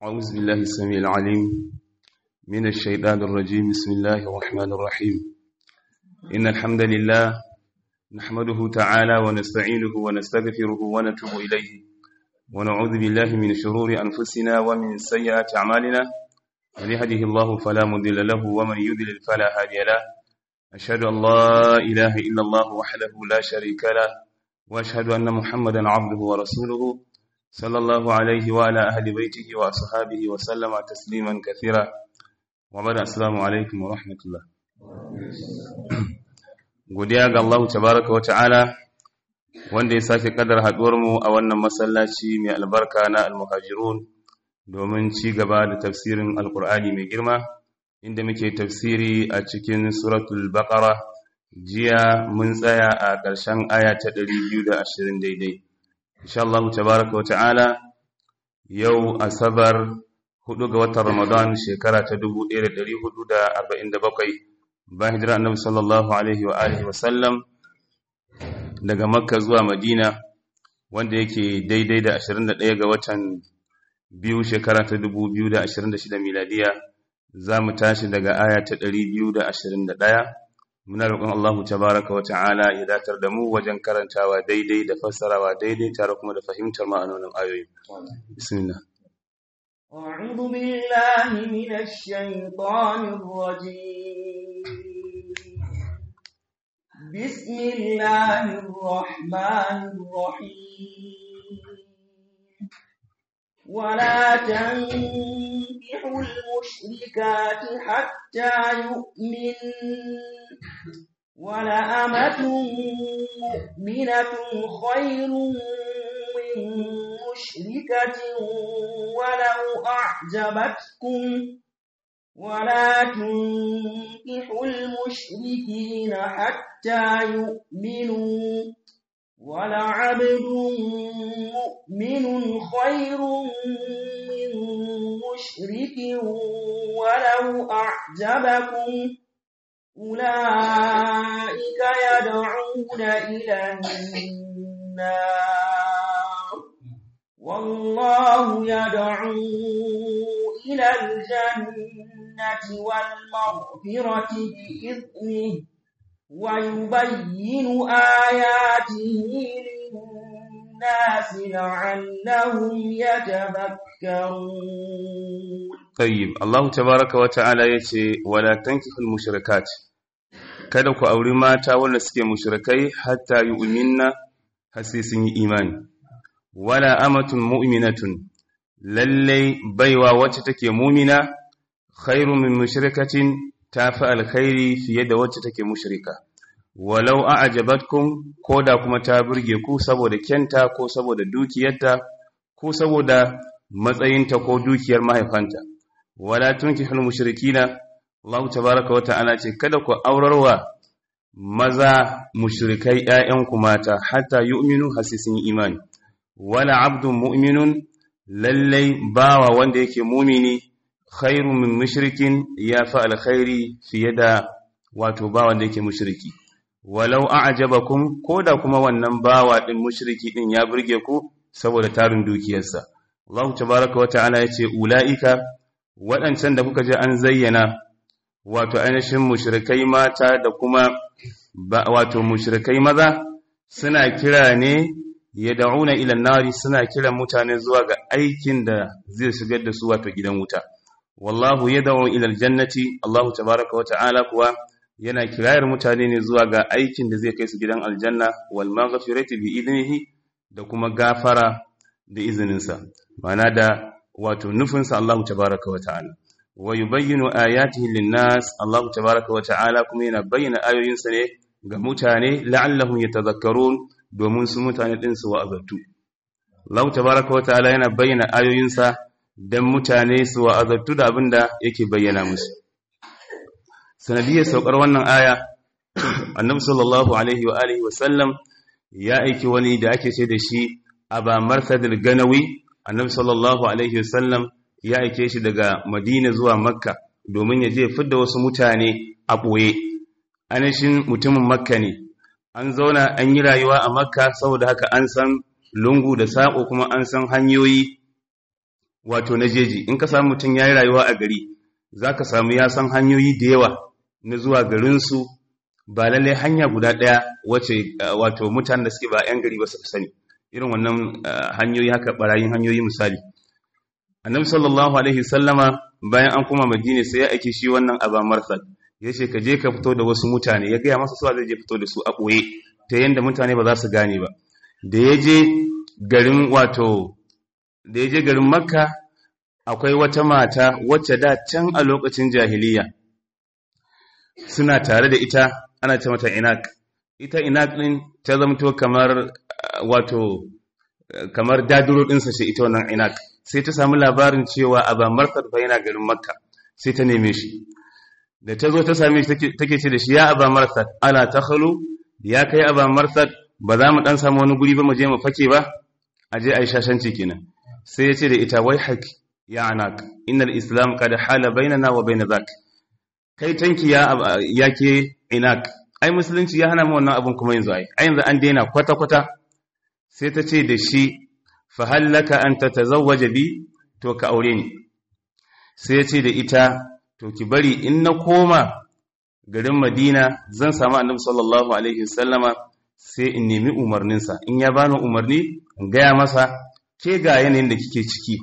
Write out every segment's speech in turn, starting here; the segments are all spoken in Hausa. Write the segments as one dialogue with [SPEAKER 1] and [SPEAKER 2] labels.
[SPEAKER 1] أعوذ بالله السميع العليم من الشيطان الرجيم بسم الله الرحمن الرحيم إن الحمد لله نحمده تعالى ونستعينه ونستغفره ونتوب إليه ونعوذ بالله من شرور أنفسنا ومن سيئات أعمالنا من يهده الله فلا مضل له ومن يضلل فلا هادي له أشهد أن لا إله إلا الله وحده لا شريك له وأشهد أن محمدا عبده ورسوله صلى الله عليه وعلى أهل بيته وأصحابه وسلم تسليما كثيرا وبعد السلام عليكم ورحمة الله godiya ga Allah tabaraka wata'ala wanda ya sake kadar haduwar mu a wannan masallaci mai albarka na almuhajirun domin ci gaba da tafsirin alkur'ani mai girma inda muke tafsiri a cikin suratul baqara jiya mun tsaya a ƙarshen aya ta 220 daidai insha Allah tabaraka wa ta'ala yau asabar hudu ga watan Ramadan shekara ta 1447 bayan hijira annabi sallallahu alaihi wa alihi wa sallam daga Makka zuwa Madina wanda yake daidai da 21 ga watan biyu shekara ta 2026 miladiya za mu tashi daga aya ta 221 muna roƙon Allah tabaraka wa ta'ala ya datar da mu wajen karantawa daidai da fassarawa daidai tare kuma da fahimtar ma'anonin ayoyi bismillah
[SPEAKER 2] أعوذ بالله من الشيطان الرجيم بسم الله الرحمن الرحيم ولا تنكحوا المشركات حتى يؤمن ولأمة مؤمنة خير من مشركة ولو أعجبتكم ولا تنكحوا المشركين حتى يؤمنوا ولعبد مؤمن خير من مشرك ولو أعجبكم أولئك يدعون إلى النار والله يدعو إلى الجنة والمغفرة بإذنه ويبين آياته للناس لعلهم يتذكرون
[SPEAKER 1] طيب الله تبارك وتعالى yace wala tankihul mushrikat kada ku auri mata wanda suke mushrikai hatta yu'minna har sai sun yi imani wala amatun mu'minatun lalle baiwa wacce take mu'mina khairu min mushrikatin tafi alkhairi fiye da wacce take mushrika walau a'jabatkum koda kuma ta burge ku saboda kyanta ko saboda dukiyarta ko saboda matsayinta ko dukiyar mahaifanta wala tunkihul mushrikina Allah tabaaraka wa ta'ala ce kada ku aurarwa maza mushrikai ƴaƴanku mata hatta yu'minu hasisin imani wala abdun mu'minun lallai bawa wanda yake mumini khairu min mushrikin ya fa alkhairi fiye da wato bawa da yake mushriki walau a'jabakum koda kuma wannan bawa din mushriki din ya burge ku saboda tarin dukiyarsa Allah tabaaraka wa ta'ala yace ulaika waɗancan da kuka je an zayyana wato ainihin mushrikai mata da kuma wato mushrikai maza suna kira ne yad'una ila nari suna kiran mutane zuwa ga aikin da zai shigar da su wato gidan wuta wallahu yad'u ila aljannati Allah tabaaraka wa ta'ala kuwa yana kirayar mutane ne zuwa ga aikin da zai kai su gidan aljanna wal maghfirati bi idnihi da kuma gafara da izininsa ma'ana da wato nufinsa Allah tabaaraka wa ta'ala wa yubayyinu ayatihi lin-nas Allah tabaaraka wa ta'ala kuma yana bayyana ayoyinsa ne ga mutane la'allahum yatadhakkarun domin su mutane din su wa'azatu Allah tabaaraka wa ta'ala yana bayyana ayoyinsa dan mutane su wa'azatu da abinda yake bayyana musu sanadiyar saukar wannan aya annabi sallallahu alaihi wa alihi wasallam ya aiki wani da ake ce da shi aba marsadil ganawi annabi sallallahu alaihi wasallam ya aike shi daga madina zuwa makka domin ya je fidda wasu mutane a ɓoye anashin mutumin makka ne an zauna an yi rayuwa a makka saboda haka an san lungu da saƙo kuma an san hanyoyi wato na jeji in ka samu mutum ya yi rayuwa a gari za ka samu ya san hanyoyi da yawa na zuwa garinsu ba lallai hanya guda ɗaya wace wato mutanen da suke ba 'yan gari ba su sani irin wannan hanyoyi haka barayin hanyoyi misali annabi sallallahu alaihi sallama bayan an kuma madina sai ya aiki shi wannan aba marsal ya ce ka je ka fito da wasu mutane ya gaya masa suwa zai je fito da su a ɓoye ta yadda mutane ba za su gane ba da ya je garin wato da ya je garin makka akwai wata mata wacce da can a lokacin jahiliya suna tare da ita ana ce mata inak ita inak din ta zamto kamar wato kamar daduro ɗinsa ce ita wannan inak sai ta samu labarin cewa aba marsad fa yana garin makka sai ta neme shi da ta zo ta same shi take ce da shi ya aba marsad ala takhalu ya kai aba marsad ba za mu dan samu wani guri ba mu je mu fake ba a je ai shashanci kenan sai ya ce da ita wai hak ya anak innal islam qad hala bainana wa bain zak kai tanki ya yake inak ai musulunci ya hana mu wannan abun kuma yanzu ai ai yanzu an daina kwata kwata sai ta ce da shi fa hallaka an tatazawwaja bi to ka aure ni sai ya ce da ita to ki bari in na koma garin Madina zan samu Annabi sallallahu alaihi wasallama sai in nemi umarninsa in ya bani umarni in gaya masa ke ga yanayin da kike ciki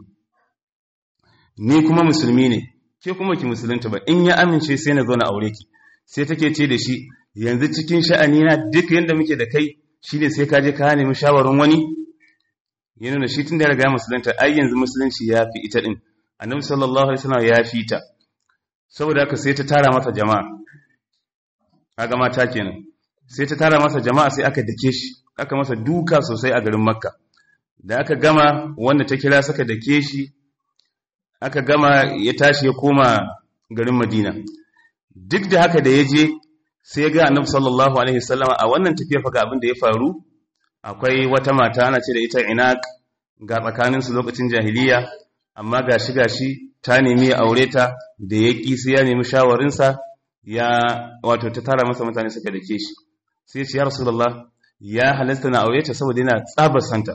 [SPEAKER 1] ni kuma musulmi ne ke kuma ki musulunta ba in ya amince sai na zo na aure ki sai take ce da shi yanzu cikin sha'ani na duk yanda muke da kai shine sai ka je ka nemi shawarin wani ya nuna shi tun da ya riga musulunta ai yanzu musulunci ya fi ita din annabi sallallahu alaihi wasallam ya fi ta saboda haka sai ta tara masa jama'a kaga mata kenan sai ta tara masa jama'a sai aka dake shi aka masa duka sosai a garin makka da aka gama wanda ta kira saka dake shi aka gama ya tashi ya koma garin madina duk da haka da ya je sai ya ga annabi sallallahu alaihi wasallama a wannan tafiya fa ga abin da ya faru akwai wata mata ana ce da ita inaq ga tsakanin su lokacin jahiliya amma gashi gashi ta nemi ya aure ta da ya ki sai ya nemi shawarin sa ya wato ta tara masa mutane suka dake shi sai ya ce ya rasulullah ya halasta na aure ta saboda yana tsabar santa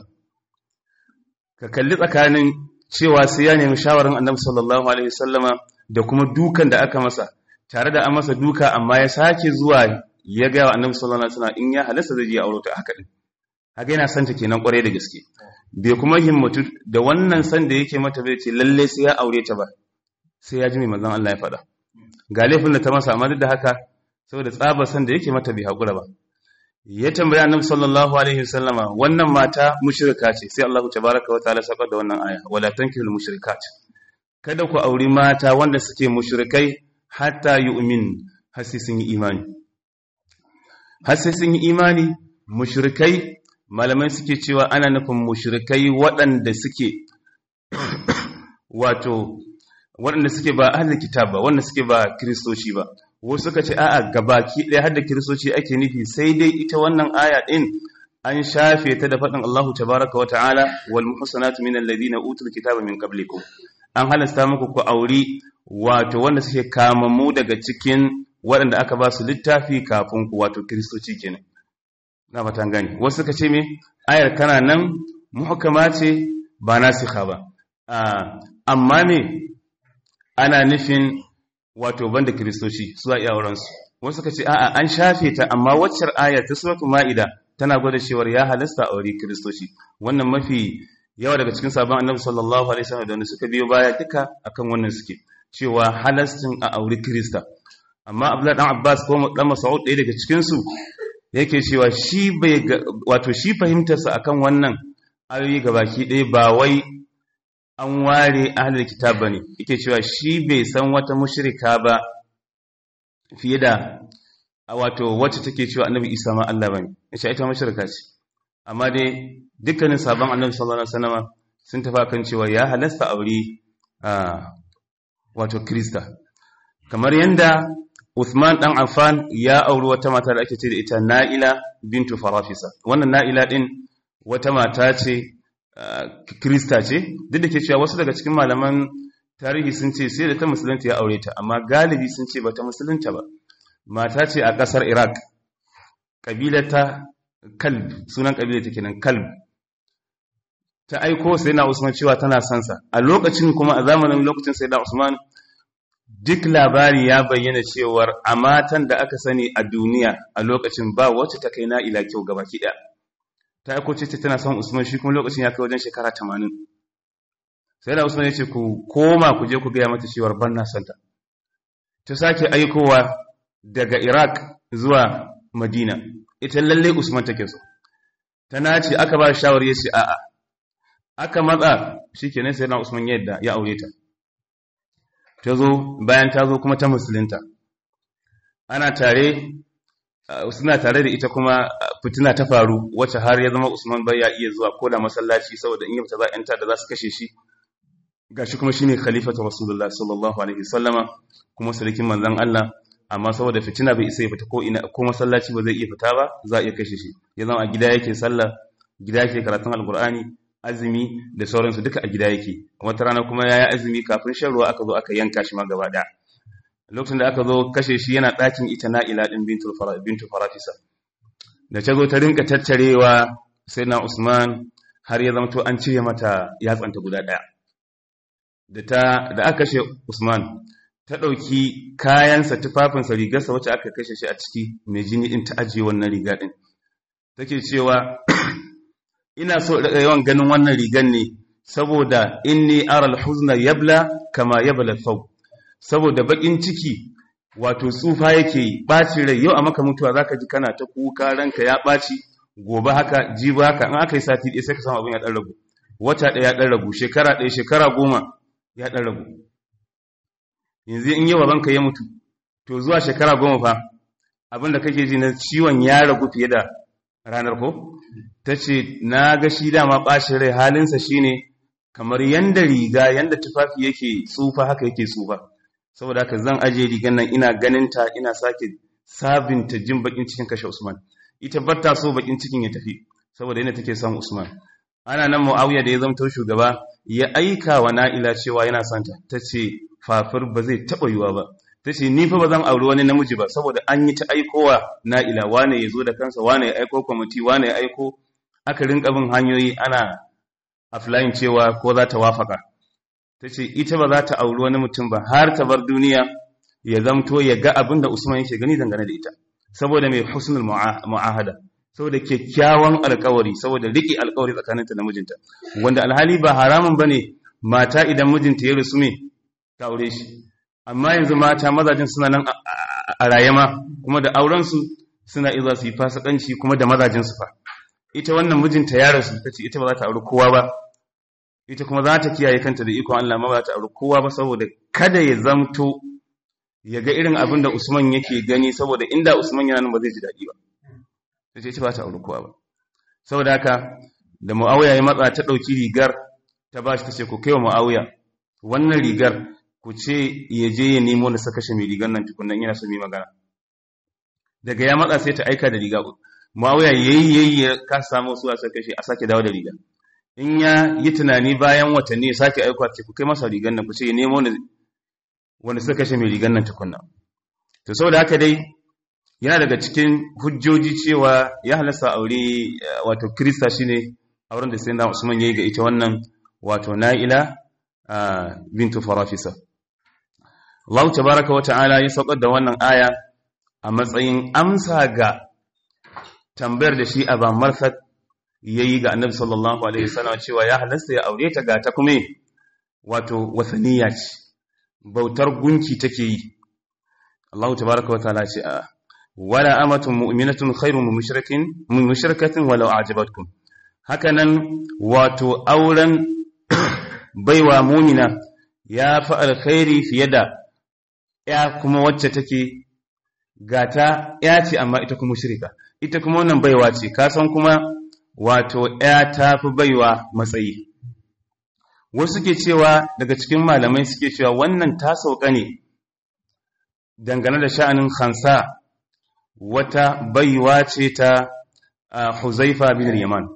[SPEAKER 1] ka kalli tsakanin cewa sai ya nemi shawarin annabi sallallahu alaihi wasallama da kuma dukan da aka masa tare da an masa duka amma ya sake zuwa ya ga annabi sallallahu alaihi wasallam in ya halasta zai je aure ta haka din haka yana son ta kenan kwarai da gaske bai kuma himmatu da wannan san da yake mata bai ce lalle sai ya aure ta ba sai ya ji mai manzon Allah ya faɗa ga laifin da ta masa amma duk da haka saboda tsabar san da yake mata bai hakura ba ya tambaya annabi sallallahu alaihi wasallama wannan mata mushrika ce sai Allah tabaaraka wa ta'ala saka da wannan aya wala tankihul mushrikat kada ku auri mata wanda suke mushrikai hatta yu'min har sai sun yi imani har sai sun yi imani mushrikai malamai suke cewa ana nufin mushrikai waɗanda suke wato waɗanda suke ba ahlul kitab ba wanda suke ba kristoci ba wasu suka ce a'a gabaki ɗaya har da kiristoci ake nufi sai dai ita wannan aya ɗin an shafe ta da faɗin Allahu tabaraka wa ta'ala wal muhsanatu min alladhina utul kitaba min qablikum an halasta muku ku auri wato wanda suke kamammu daga cikin waɗanda aka ba su littafi kafin ku wato kiristoci kenan na fatan gani wasu suka ce me ayar kana nan muhkama ce ba nasikha ba amma me ana nufin wato banda kiristoci su za a iya aurensu wasu suka ce a'a an shafe ta amma waccar aya ta suratul ma'ida tana gwada cewar ya halasta aure kiristoci wannan mafi yawa daga cikin sabon annabi sallallahu alaihi wasallam da wanda suka biyo baya duka akan wannan suke cewa halastin a aure kirista amma abdullahi dan abbas ko dan mas'ud ɗaya daga cikin su yake cewa shi bai wato shi fahimtarsa akan wannan ayoyi gabaki ɗaya ba wai an ware ahlul kitab bane yake cewa shi bai san wata mushrika ba fiye da wato wacce take cewa annabi Isa ma Allah bane yace ita mushrika ce amma dai dukkanin sabon annabi sallallahu alaihi wasallam sun tafi kan cewa ya halasta aure wato krista kamar yanda Uthman dan Affan ya auri wata mata da ake ce da ita Na'ila bintu Farafisa wannan Na'ila din wata mata ce Krista ce duk da ke cewa wasu daga cikin malaman tarihi sun ce sai da ta musulunta ya aure ta amma galibi sun ce bata musulunta ba mata ce a ƙasar Iraq ƙabilata Kalb sunan ƙabilar ta kenan Kalb ta aiko sai na Usman cewa tana son sa a lokacin kuma a zamanin lokacin sai na Usman duk labari ya bayyana cewar a matan da aka sani a duniya a lokacin ba wacce ta kai na'ila kyau gabaki ɗaya ta aiko ce tana son Usman shi kuma lokacin ya kai wajen shekara 80 sai da Usman ya ce ku koma ku je ku gaya mata cewar ban na son ta ta sake aikowa daga Iraq zuwa Madina ita lalle Usman take so ta nace aka ba shawari ya ce a'a aka matsa shikenan sai na Usman yadda ya aure ta ta zo bayan ta zo kuma ta musulunta ana tare suna tare da ita kuma fitina ta faru wacce har ya zama Usman bai ya iya zuwa ko da masallaci saboda in yi ta za yanta da za su kashe shi gashi kuma shine khalifatu rasulullah sallallahu alaihi wasallama kuma sarkin manzon Allah amma saboda fitina bai isa ya fita ko ina ko masallaci ba zai iya fita ba za a iya kashe shi ya zama a gida yake sallah gida yake karatun alqur'ani azumi da sauransu duka a gida yake wata rana kuma ya yi azumi kafin shan ruwa aka zo aka yanka shi ma gaba ɗaya lokacin da aka zo kashe shi yana ɗakin ita na'ila ɗin bintu farafisa da ta zo ta rinka tattarewa sai na usman har ya zama to an cire mata yatsanta guda ɗaya da aka kashe usman ta ɗauki kayansa tufafinsa rigarsa wacce aka kashe shi a ciki mai jini ɗin ta ajiye wannan riga ɗin take cewa ina so da yawan ganin wannan rigan ne saboda inni aral huzna yabla kama yabla thawb saboda bakin ciki wato tsufa yake baci rai yau a maka mutuwa zaka ji kana ta kuka ranka ya baci gobe haka jibi haka in aka yi sati ɗaya sai ka samu abin ya dan ragu wata ɗaya ya dan ragu shekara ɗaya shekara goma ya dan ragu yanzu in yi babanka ya mutu to zuwa shekara goma fa abin da kake ji na ciwon ya ragu fiye da ranar ko ta ce na ga shi dama ɓashin rai halinsa shi ne kamar yanda riga yanda tufafi yake tsufa haka yake tsufa saboda haka zan aje rigan nan ina ganinta ina sake sabinta jin bakin cikin kashe usman ita batta so bakin cikin ya tafi saboda yana take son usman ana nan muawiya da ya zamto shugaba ya aika wa na'ila cewa yana son ta tace fafir ba zai taba yiwa ba tace ni fa ba zan auri wani namiji ba saboda an yi ta aikowa na'ila wane ya zo da kansa wane ya aiko kwamiti wane ya aiko aka rinka bin hanyoyi ana aflayin cewa ko za ta wafaka ta ce ita ba za ta auri wani mutum ba har ta bar duniya ya zamto ya ga abin da usman yake gani dangane da ita saboda mai husnul mu'ahada saboda kyakkyawan alkawari saboda riƙe alkawari tsakaninta da mijinta wanda alhali ba haramun bane mata idan mijinta ya rusu me ta aure shi amma yanzu mata mazajin suna nan a rayama kuma da aurensu suna iza su yi fasikanci kuma da mazajinsu fa ita wannan mijinta ya rasu ta ce ita ba za ta auri kowa ba ita kuma za ta kiyaye kanta da ikon Allah ma ba za ta auri kowa ba saboda kada ya zamto ya ga irin abin da Usman yake gani saboda inda Usman yana nan ba zai ji daɗi ba ta ce ita ba ta auri kowa ba saboda haka da Muawiya ya matsa ta ɗauki rigar ta ba shi ta ce ku kai wa Muawiya wannan rigar ku ce ya je ya nemo na saka shi mai rigar nan tukunan yana so mai magana daga ya matsa sai ta aika da riga Muawiya yayi yayi ya ka samu su a saka shi a sake dawo da riga in ya yi tunani bayan watanni ya sake aika ce ku kai masa rigar nan ku ce ya nemo ne wanda suka kashe mai rigar nan tukunna to saboda haka dai yana daga cikin hujjoji cewa ya halasta aure wato krista shine auren da sayyidina Usman yayi ga ita wannan wato Na'ila bintu Farafisa Allah tabaraka wa ta'ala ya saukar da wannan aya a matsayin amsa ga tambayar da shi Aba Marsad yayi ga Annabi sallallahu alaihi wasallam cewa ya halasta ya aure ta ga ta kuma wato wasaniya ce bautar gunki take yi Allah tabaraka wa ta'ala ce a wala amatun mu'minatun khairun min mushrikin min mushrikatin walau a'jabatkum hakanan wato auren baiwa mu'mina ya fi alkhairi fiye da ya kuma wacce take gata ya ce amma ita kuma mushrika ita kuma wannan baiwa ce ka san kuma wato ya ta fi baiwa matsayi wasu ke cewa daga cikin malamai suke cewa wannan ta sauka ne dangane da sha'anin khansa wata baiwa ce ta huzaifa bin yaman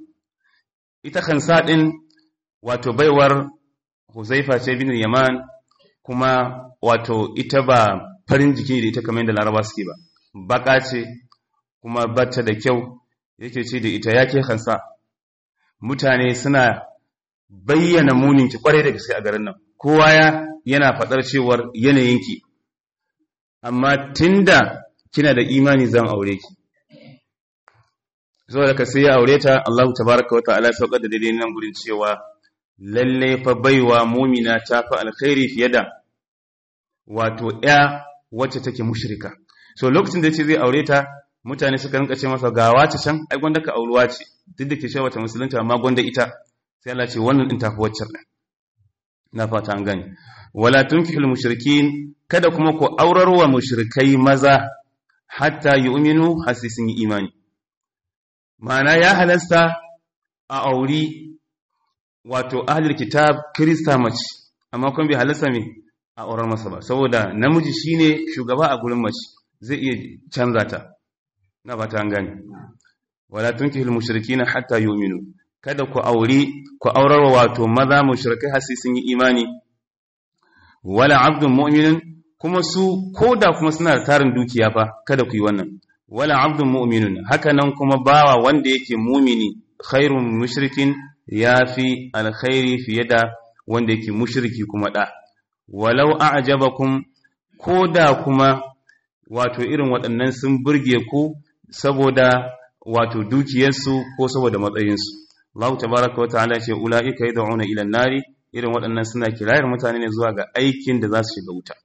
[SPEAKER 1] ita khansa din wato baiwar huzaifa ce bin yaman kuma wato ita ba farin jiki da ita kamar yadda laraba suke ba baka ce kuma bata da kyau yake ce da ita yake khansa mutane suna bayyana muninki kwarai da gaske a garin nan kowa ya yana faɗar cewar yanayinki amma tunda kina da imani zan aure ki saboda ka sai ya aure ta Allahu tabaraka wa ta'ala saukar da daidai nan gurin cewa lalle fa baiwa mumina ta fa alkhairi fiye da wato ya wacce take mushrika so lokacin da yace zai aure ta mutane suka rinka ce masa ga wace can ai gwanda ka auruwa ce duk da ke cewa wata musulunta amma gwanda ita sai Allah ce wannan din tafi waccan din na fata an gane wala tunkihul mushrikin kada kuma ku aurarwa mushrikai maza hatta yu'minu hasisin imani ma'ana ya halasta a auri wato ahlul kitab krista mace amma kuma bai halasta me a aurar masa ba saboda namiji shine shugaba a gurin mace zai iya canza ta na fata an gane wala tunkihul mushrikina hatta yu'minu kada ku auri ku aurarwa wato maza mushrikai hasi sun yi imani wala abdun mu'minun kuma su koda kuma suna da tarin dukiya fa kada ku yi wannan wala abdun mu'minun haka nan kuma bawa wanda yake mumini khairun mushrikin yafi alkhairi fiye da wanda yake mushriki kuma da walau a'jabakum koda kuma wato irin waɗannan sun burge ku saboda wato dukiyarsu ko saboda matsayinsu Allah tabaraka wata'ala ce ula'ika yad'una ila an-nari irin waɗannan suna kirayar mutane ne zuwa ga aikin da za su shiga wuta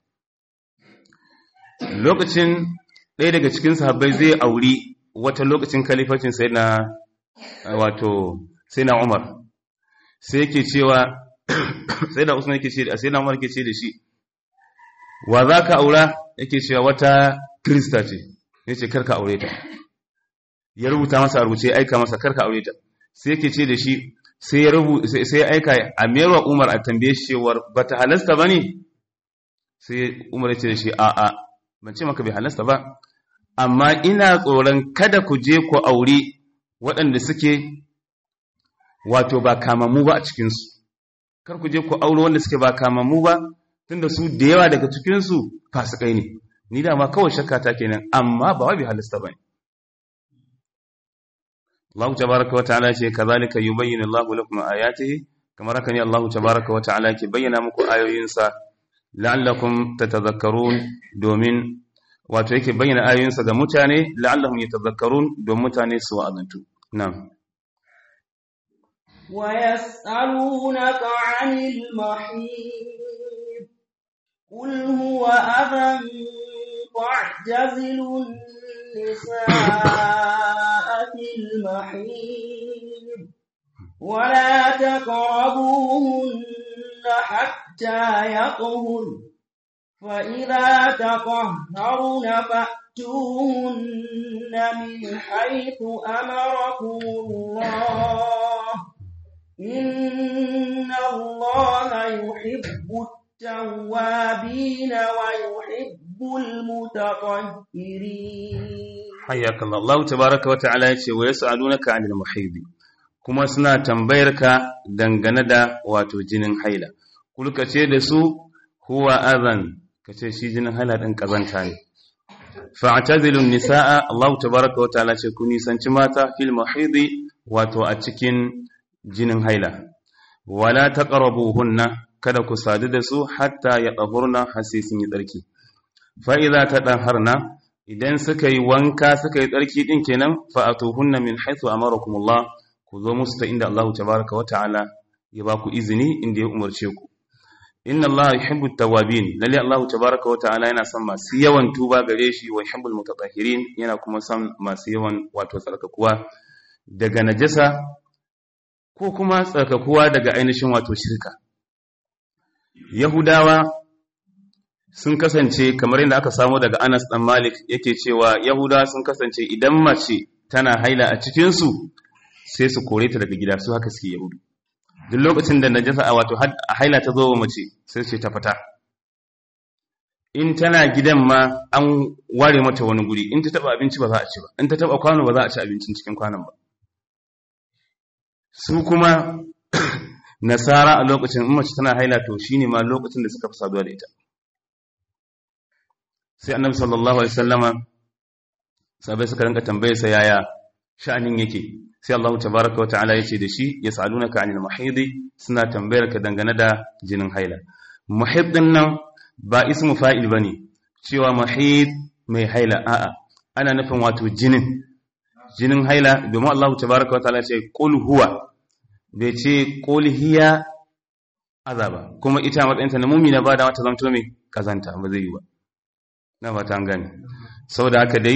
[SPEAKER 1] lokacin ɗaya daga cikin sahabbai zai auri wata lokacin kalifacin sai na wato sai na Umar sai yake cewa sai da Usman yake ce sai na Umar yake ce da shi wa za ka aura yake cewa wata krista ce yace karka aure ta ya rubuta masa a rubuce aika masa karka aure ta sai yake ce da shi sai ya rubu sai ya aika a merwa Umar a tambaye shi cewar bata halasta bane sai Umar ya ce da shi a a ban ce maka bai halasta ba amma ina tsoron kada ku je ku aure waɗanda suke wato ba kamamu ba a cikin su kar ku je ku aure wanda suke ba kamamu ba tunda su da yawa daga cikin su fasikai ne ni da ma kawai shakka ta kenan amma ba wai bai halasta bane Allah tabaraka wata'ala ce kazalika yubayyinu Allahu lakum ayatihi kamar haka ne Allah tabaraka wata'ala ke bayyana muku ayoyinsa la'allakum tatadhakkarun domin wato yake bayyana ayoyinsa ga mutane la'allahum yatadhakkarun don mutane su wa'azantu na'am
[SPEAKER 2] ويسألونك عن المحيط قل هو أذى فاعتزلوا النساء في المحيط ولا تقربوهن حتى يطهرن فإذا تطهرن فأتوهن من حيث أمركم الله إن الله يحب التوابين ويحب المتطهرين
[SPEAKER 1] حياك الله الله تبارك وتعالى yace wa yas'alunaka 'anil muhidi kuma suna tambayar ka dangane da wato jinin haila kulka ce da su huwa adhan kace shi jinin haila din kazanta ne fa'tazilu nisaa Allah tabaaraka wa ta'ala ce ku nisanci mata fil muhidi wato a cikin jinin haila wala taqrabuhunna kada ku sadu da su hatta ya tahurna hasisin yi tsarki fa idza tadahharna idan suka yi wanka suka yi tsarki din kenan fa atuhunna min haythu amarakumullah ku zo musu ta inda Allah tabaaraka wa ta'ala ya ba ku izini inda ya umarce ku inna Allah yuhibbu at-tawwabin lalle Allah tabaaraka wa ta'ala yana son masu yawan tuba gare shi wa yuhibbul mutatahhirin yana kuma son masu yawan wato tsarkakuwa daga najasa ko kuma tsarkakuwa daga ainihin wato shirka Yahudawa sun kasance kamar yadda aka samu daga Anas dan Malik yake cewa Yahudawa sun kasance idan mace tana haila a cikinsu sai su kore ta daga gida su haka suke Yahudu duk lokacin da najasa a wato a haila ta zo wa mace sai ce ta fita in tana gidan ma an ware mata wani guri in ta taba abinci ba za a ci ba in ta taba kwano ba za a ci abincin cikin kwanon ba su kuma nasara a lokacin in mace tana haila to shine ma lokacin da suka fi saduwa da ita sai annabi sallallahu alaihi wasallama sabai suka rinka tambaye sa yaya sha'anin yake sai Allah tabaraka wa ta'ala yace da shi yasalunaka anil mahidi suna tambayar ka dangane da jinin haila muhid din nan ba ismu fa'il bane cewa mahid mai haila a'a ana nufin wato jinin jinin haila domin Allah tabaraka wa ta'ala ce qul huwa bai ce qul hiya azaba kuma ita matsayinta na mumina ba da mata zanto mai kazanta ba zai yi ba na ba ta gani saboda haka dai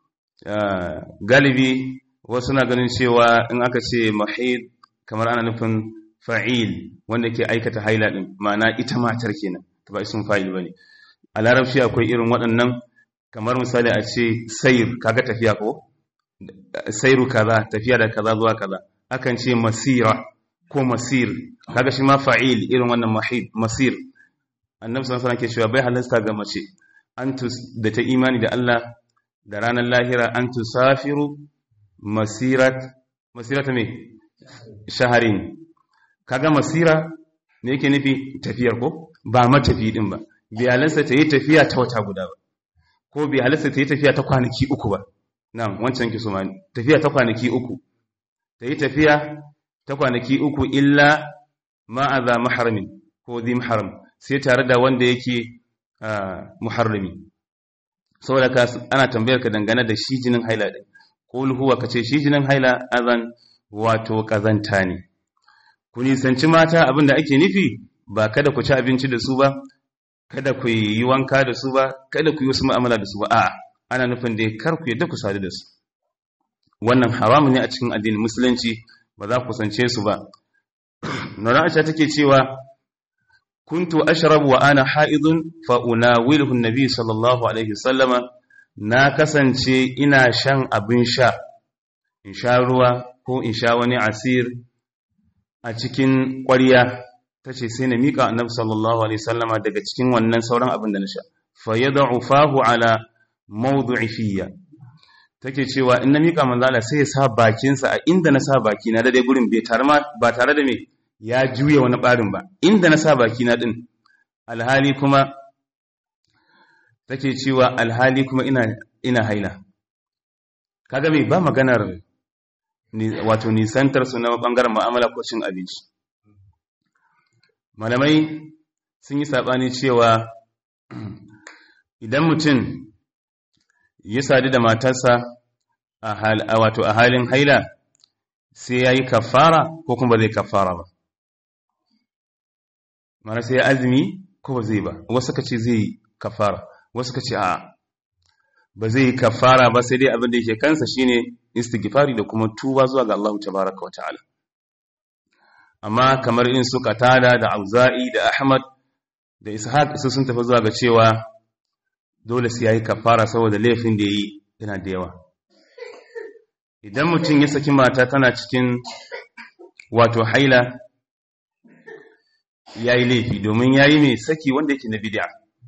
[SPEAKER 1] galibi wasu na ganin cewa in aka ce mahid kamar ana nufin fa'il wanda ke aikata haila din ma'ana ita matar kenan ta ba isin fa'il bane a larabci akwai irin waɗannan kamar misali a ce sayr kaga tafiya ko sayru kaza tafiya da kaza zuwa kaza akan ce masira ko masir kaga shi ma fa'il irin wannan mahid masir annabi sallallahu alaihi wasallam ke cewa bai halasta ga mace antus da ta imani da Allah da ranar lahira an tusafiru masirat masirata me shaharin kaga masira ne yake nufi tafiyar ko ba matafi din ba bi halarsa ta yi tafiya ta wata guda ba ko bi halarsa ta yi tafiya ta kwanaki uku ba na'am wancan ki suma tafiya ta kwanaki uku ta yi tafiya ta kwanaki uku illa ma'aza maharamin ko zai maharam sai tare da wanda yake muharrami saboda ka ana tambayar ka dangane da shi jinin haila din qul huwa kace shi jinin haila azan wato kazanta ne ku nisanci mata abinda ake nufi ba kada ku ci abinci da su ba kada ku yi wanka da su ba kada ku yi wasu mu'amala da su ba a'a ana nufin da kar ku yadda ku sadu da su wannan haramu ne a cikin addinin musulunci ba za ku kusance su ba nuna aisha take cewa kuntu ashrabu wa ana haidun fa unawiluhu annabi sallallahu alaihi wasallama na kasance ina shan abin sha in sha ruwa ko in sha wani asir a cikin ƙwarya tace sai na mika annabi sallallahu alaihi wasallama daga cikin wannan sauran abin da na sha fa yad'u fahu ala mawdu'i fiyya take cewa in na mika manzo Allah sai ya sa bakinsa a inda na sa baki na da dai gurin bai tare ma ba tare da me ya juya wani barin ba inda na sa baki na din alhali kuma take cewa alhali kuma ina ina haila kaga me ba maganar ni wato nisantar su na bangaren mu'amala ko cin abinci malamai sun yi sabani cewa idan mutum ya sadu da matarsa a wato a halin haila sai ya yi kafara ko kuma zai kafara ba mana sai ya azumi ko ba zai ba wasu ka ce zai yi kafara wasu ka ce a ba zai yi kafara ba sai dai abin da yake kansa shine istighfari da kuma tuba zuwa ga Allah tabaraka wa ta'ala amma kamar in su katada da auza'i da ahmad da ishaq su sun tafi zuwa ga cewa dole sai yayi kafara saboda laifin da yi yana da yawa idan mutum ya saki mata tana cikin wato haila yayi laifi domin yayi mai saki wanda yake na bid'a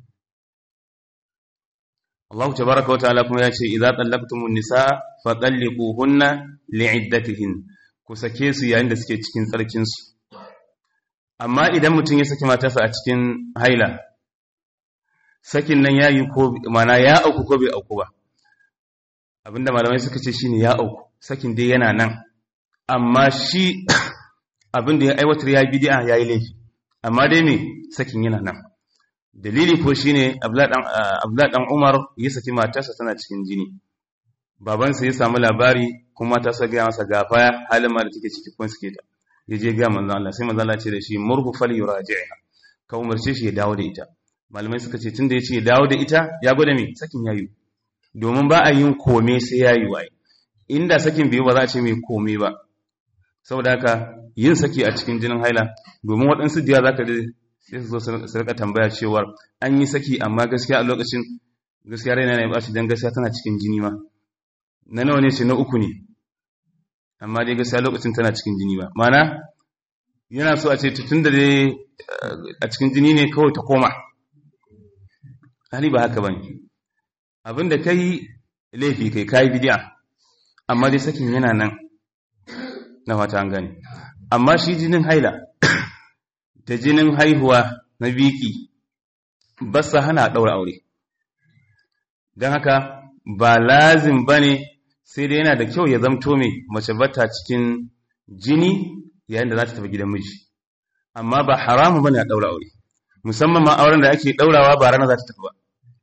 [SPEAKER 1] Allah tabaaraka wa ta'ala kuma ya ce idza tallaqtumun nisaa fatalliquhunna li'iddatihin ku sake su yayin da suke cikin tsarkin su amma idan mutum ya saki matarsa a cikin haila sakin nan ya yi ko mana ya auku ko bai auku ba abinda malamai suka ce shine ya auku sakin dai yana nan amma shi abinda ya aiwatar ya bid'a yayi laifi amma dai me sakin yana nan dalili ko shine Abdullah dan Umar ya saki matarsa tana cikin jini babansa ya samu labari kuma ta sa ga masa gafa halin ma da take ciki kun suke ta yaje ga manzo Allah sai manzo Allah ce da shi murhu fal yuraji'ha ka umarce shi ya dawo da ita malamai suka ce tun da ya ce dawo da ita ya gwada mai sakin yayu domin ba a yin kome sai yayu waye inda sakin biyu ba za a ce mai kome ba saboda haka yin saki a cikin jinin haila domin waɗansu diya za ka da sai su zo su rika tambaya cewar an yi saki amma gaskiya a lokacin gaskiya raina ne ba shi don gaskiya tana cikin jini ma na nawa ne ce na uku ne amma dai gaskiya lokacin tana cikin jini ba mana yana so a ce tun da dai a cikin jini ne kawai ta koma hali ba haka bane abinda kai laifi kai kai bid'a amma dai sakin yana nan na fata an gane amma shi jinin haila da jinin haihuwa na biki ba sa hana daura aure don haka ba lazim bane sai dai yana da kyau ya zamto mai mace bata cikin jini yayin da za ta tafi gidan miji amma ba haramu bane a daura aure musamman ma auren da ake daurawa ba rana za ta tafi ba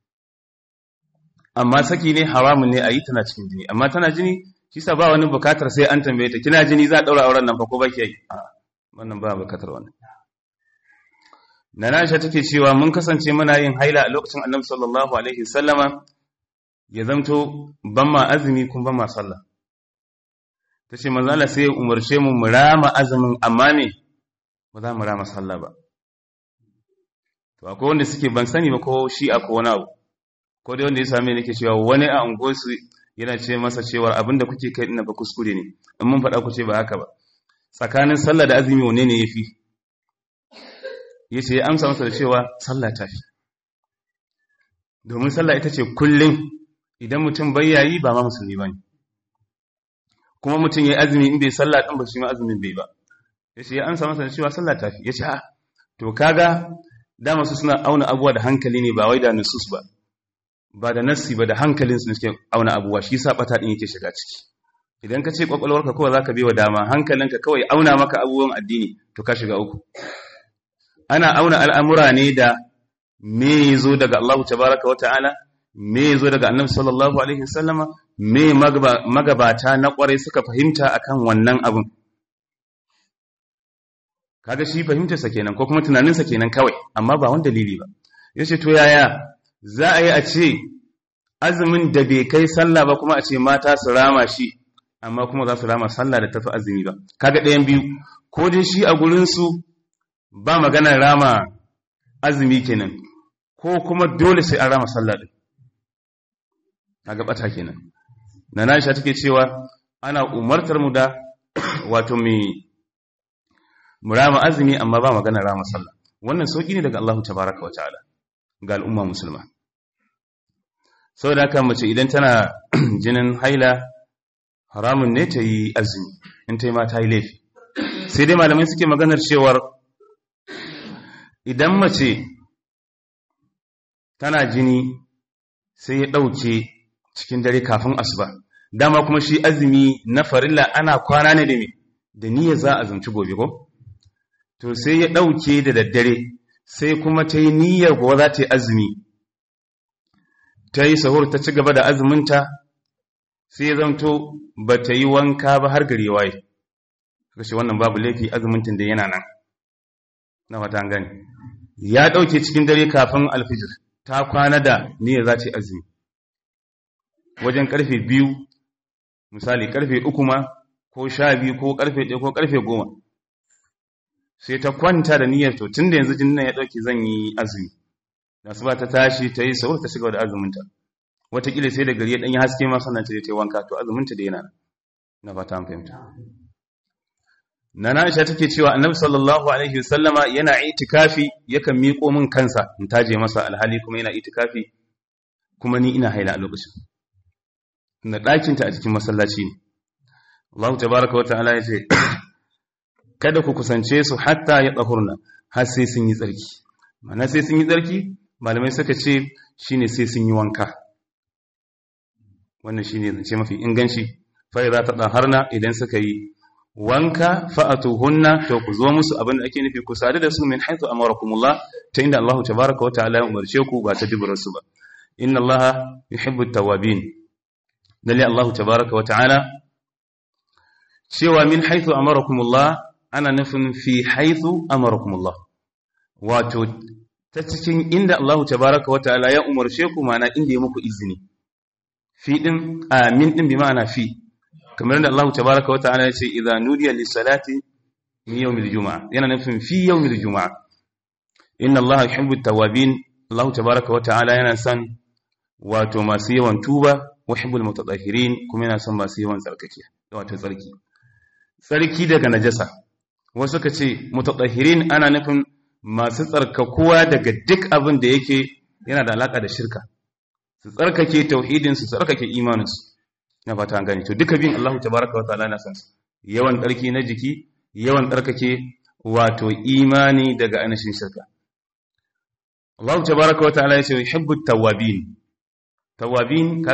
[SPEAKER 1] amma saki ne haramun ne a yi tana cikin jini amma tana jini shi sa ba wani bukatar sai an tambaye ta kina jini za a daura auren nan fa ko baki yi wannan ba bukatar wannan Nana Aisha take cewa mun kasance muna yin haila a lokacin Annabi sallallahu alaihi wasallama ya zamto ban ma azumi kun ban ma sallah tace manzo Allah sai ya umarce mu mu rama azumin amma me ba za mu rama sallah ba to akwai wanda suke ban sani ba ko shi a ko wani abu ko dai wanda ya same nake cewa wani a unguwarsu yana ce masa cewa abinda kuke kai ina ba kuskure ne in mun faɗa ku ce ba haka ba tsakanin sallah da azumi wane ne yafi yace ya amsa masa da cewa sallah ta fi domin sallah ita ce kullum idan mutum bai yayi ba ma musulmi bane kuma mutum yayi azumi in bai sallah din ba shi ma azumin bai ba yace ya amsa masa da cewa sallah ta fi yace a to kaga dama su suna auna abuwa da hankali ne ba wai da nusus ba ba da nassi ba da hankalin su suke auna abuwa shi sa bata din yake shiga ciki idan ka ce kwakwalwarka kawai zaka biwa dama hankalinka kawai auna maka abubuwan addini to ka shiga uku ana auna al'amura ne da me yazo daga Allah tabaraka wa ta'ala me yazo daga Annabi sallallahu alaihi wasallama me magabata na kwarai suka fahimta akan wannan abun kaga shi fahimtarsa kenan ko kuma tunaninsa kenan kawai amma ba wani dalili ba yace to yaya za a yi a ce azumin da bai kai sallah ba kuma a ce mata su rama shi amma kuma za su rama sallah da tafi azumi ba kaga ɗayan biyu ko dai shi a gurinsu ba maganar rama azumi kenan ko kuma dole sai an rama sallah din kaga bata kenan na Aisha take cewa ana umartar mu da wato mai mu rama azumi amma ba magana rama sallah wannan sauki ne daga Allah tabaraka wa ta'ala ga al'umma musulma saboda haka mace idan tana jinin haila haramun ne ta yi azumi in ta yi ma ta yi laifi sai dai malamai suke maganar cewar idan mace tana jini sai ya ɗauke cikin dare kafin asuba dama kuma shi azumi na farilla ana kwana ne da me da niyyar za a zumci gobe ko to sai ya ɗauke da daddare sai kuma ta yi niyyar kuwa za ta yi azumi ta yi sahur ta ci gaba da azuminta sai ya zamto ba ta yi wanka ba har gari waye kashe wannan babu laifi azumintin da yana nan na fata gani ya ɗauke cikin dare kafin alfijir ta kwana da niyyar za ta yi azumi wajen karfe biyu misali karfe uku ma ko sha biyu ko karfe ɗaya ko karfe goma sai ta kwanta da niyyar to tun da yanzu jinin nan ya ɗauke zan yi azumi da su ba ta tashi ta yi sahur ta shiga da azuminta wataƙila sai da gari ya ɗanyi haske ma sannan ta je ta yi wanka to azuminta da yana na fata an fahimta Nana Aisha take cewa Annabi sallallahu alaihi wasallama yana itikafi yakan miƙo min kansa in taje masa alhali kuma yana itikafi kuma ni ina haila a lokacin na ɗakin ta a cikin masallaci ne Allah tabaaraka wa ta'ala yace kada ku kusance su hatta ya tsahurna har sai sun yi tsarki mana sai sun yi tsarki malamai suka ce shine sai sun yi wanka wannan shine zance mafi inganci fa idza tadaharna idan suka yi wanka fa'atuhunna to ku zo musu abin da ake nufi ku sadu da su min haythu amarakumullah ta inda Allah tabaaraka wa ta'ala ya umarce ku ba ta dubura su ba inna Allah yuhibbu at-tawwabin dalil Allah tabaaraka wa ta'ala cewa min haythu amarakumullah ana nufin fi haythu amarakumullah wato ta cikin inda Allah tabaaraka wa ta'ala ya umarce ku mana inda ya muku izini fi din amin din bi ma'ana fi kamar da Allah tabaraka wa ta'ala ya ce idza nudiya lis salati min yawmil juma'a yana nufin fi yawmil juma'a inna Allah yuhibbu at-tawwabin Allah tabaraka wa ta'ala yana son wato masu yawan tuba wa yuhibbul mutatahhirin kuma yana son masu yawan tsarkake wato tsarki tsarki daga najasa wasu ka ce mutatahhirin ana nufin masu tsarkakuwa daga duk abin da yake yana da alaka da shirka su tsarkake tauhidin su tsarkake imaninsu na fata an gani to duka bin Allah tabaraka wa ta'ala na san su yawan tsarki na jiki yawan tsarkake wato imani daga anashin shirka Allah tabaraka wa ta'ala ya ce yuhibbu tawabin tawabin kaga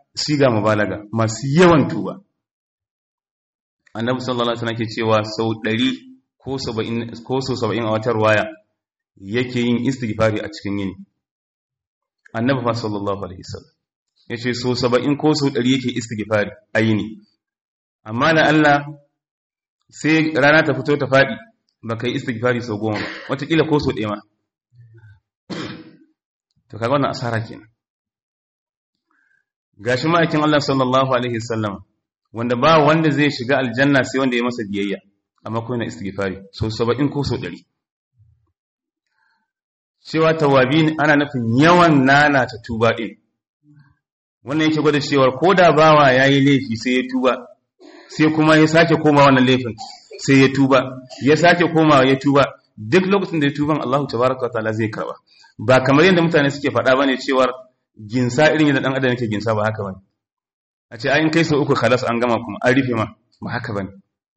[SPEAKER 1] siga mubalaga masu yawan tuba annabi sallallahu alaihi wasallam ke cewa sau 100 ko 70 ko sau 70 a wata ruwaya yake yin istighfari a cikin yini annabi fa sallallahu alaihi wasallam yace sau 70 ko sau 100 yake istighfari a yini amma da Allah sai rana ta fito ta fadi baka yi istighfari sau goma wataƙila ko sau ɗaya ma to kaga wannan asara kenan gashi ma'aikin Allah sallallahu alaihi wasallam wanda ba wanda zai shiga aljanna sai wanda ya masa biyayya amma ko yana istighfari so 70 ko so 100 cewa tawabin ana nufin yawan nana ta tuba din wannan yake gwada cewa ko da bawa yayi laifi sai ya tuba sai kuma ya sake koma wannan laifin sai ya tuba ya sake komawa ya tuba duk lokacin da ya tuban Allah tabaraka wa ta'ala zai karba ba kamar yadda mutane suke faɗa bane cewa ginsa irin yadda dan adam yake ginsa ba haka bane a ce ayin kai sau uku khalas an gama kuma an rufe ma ba haka bane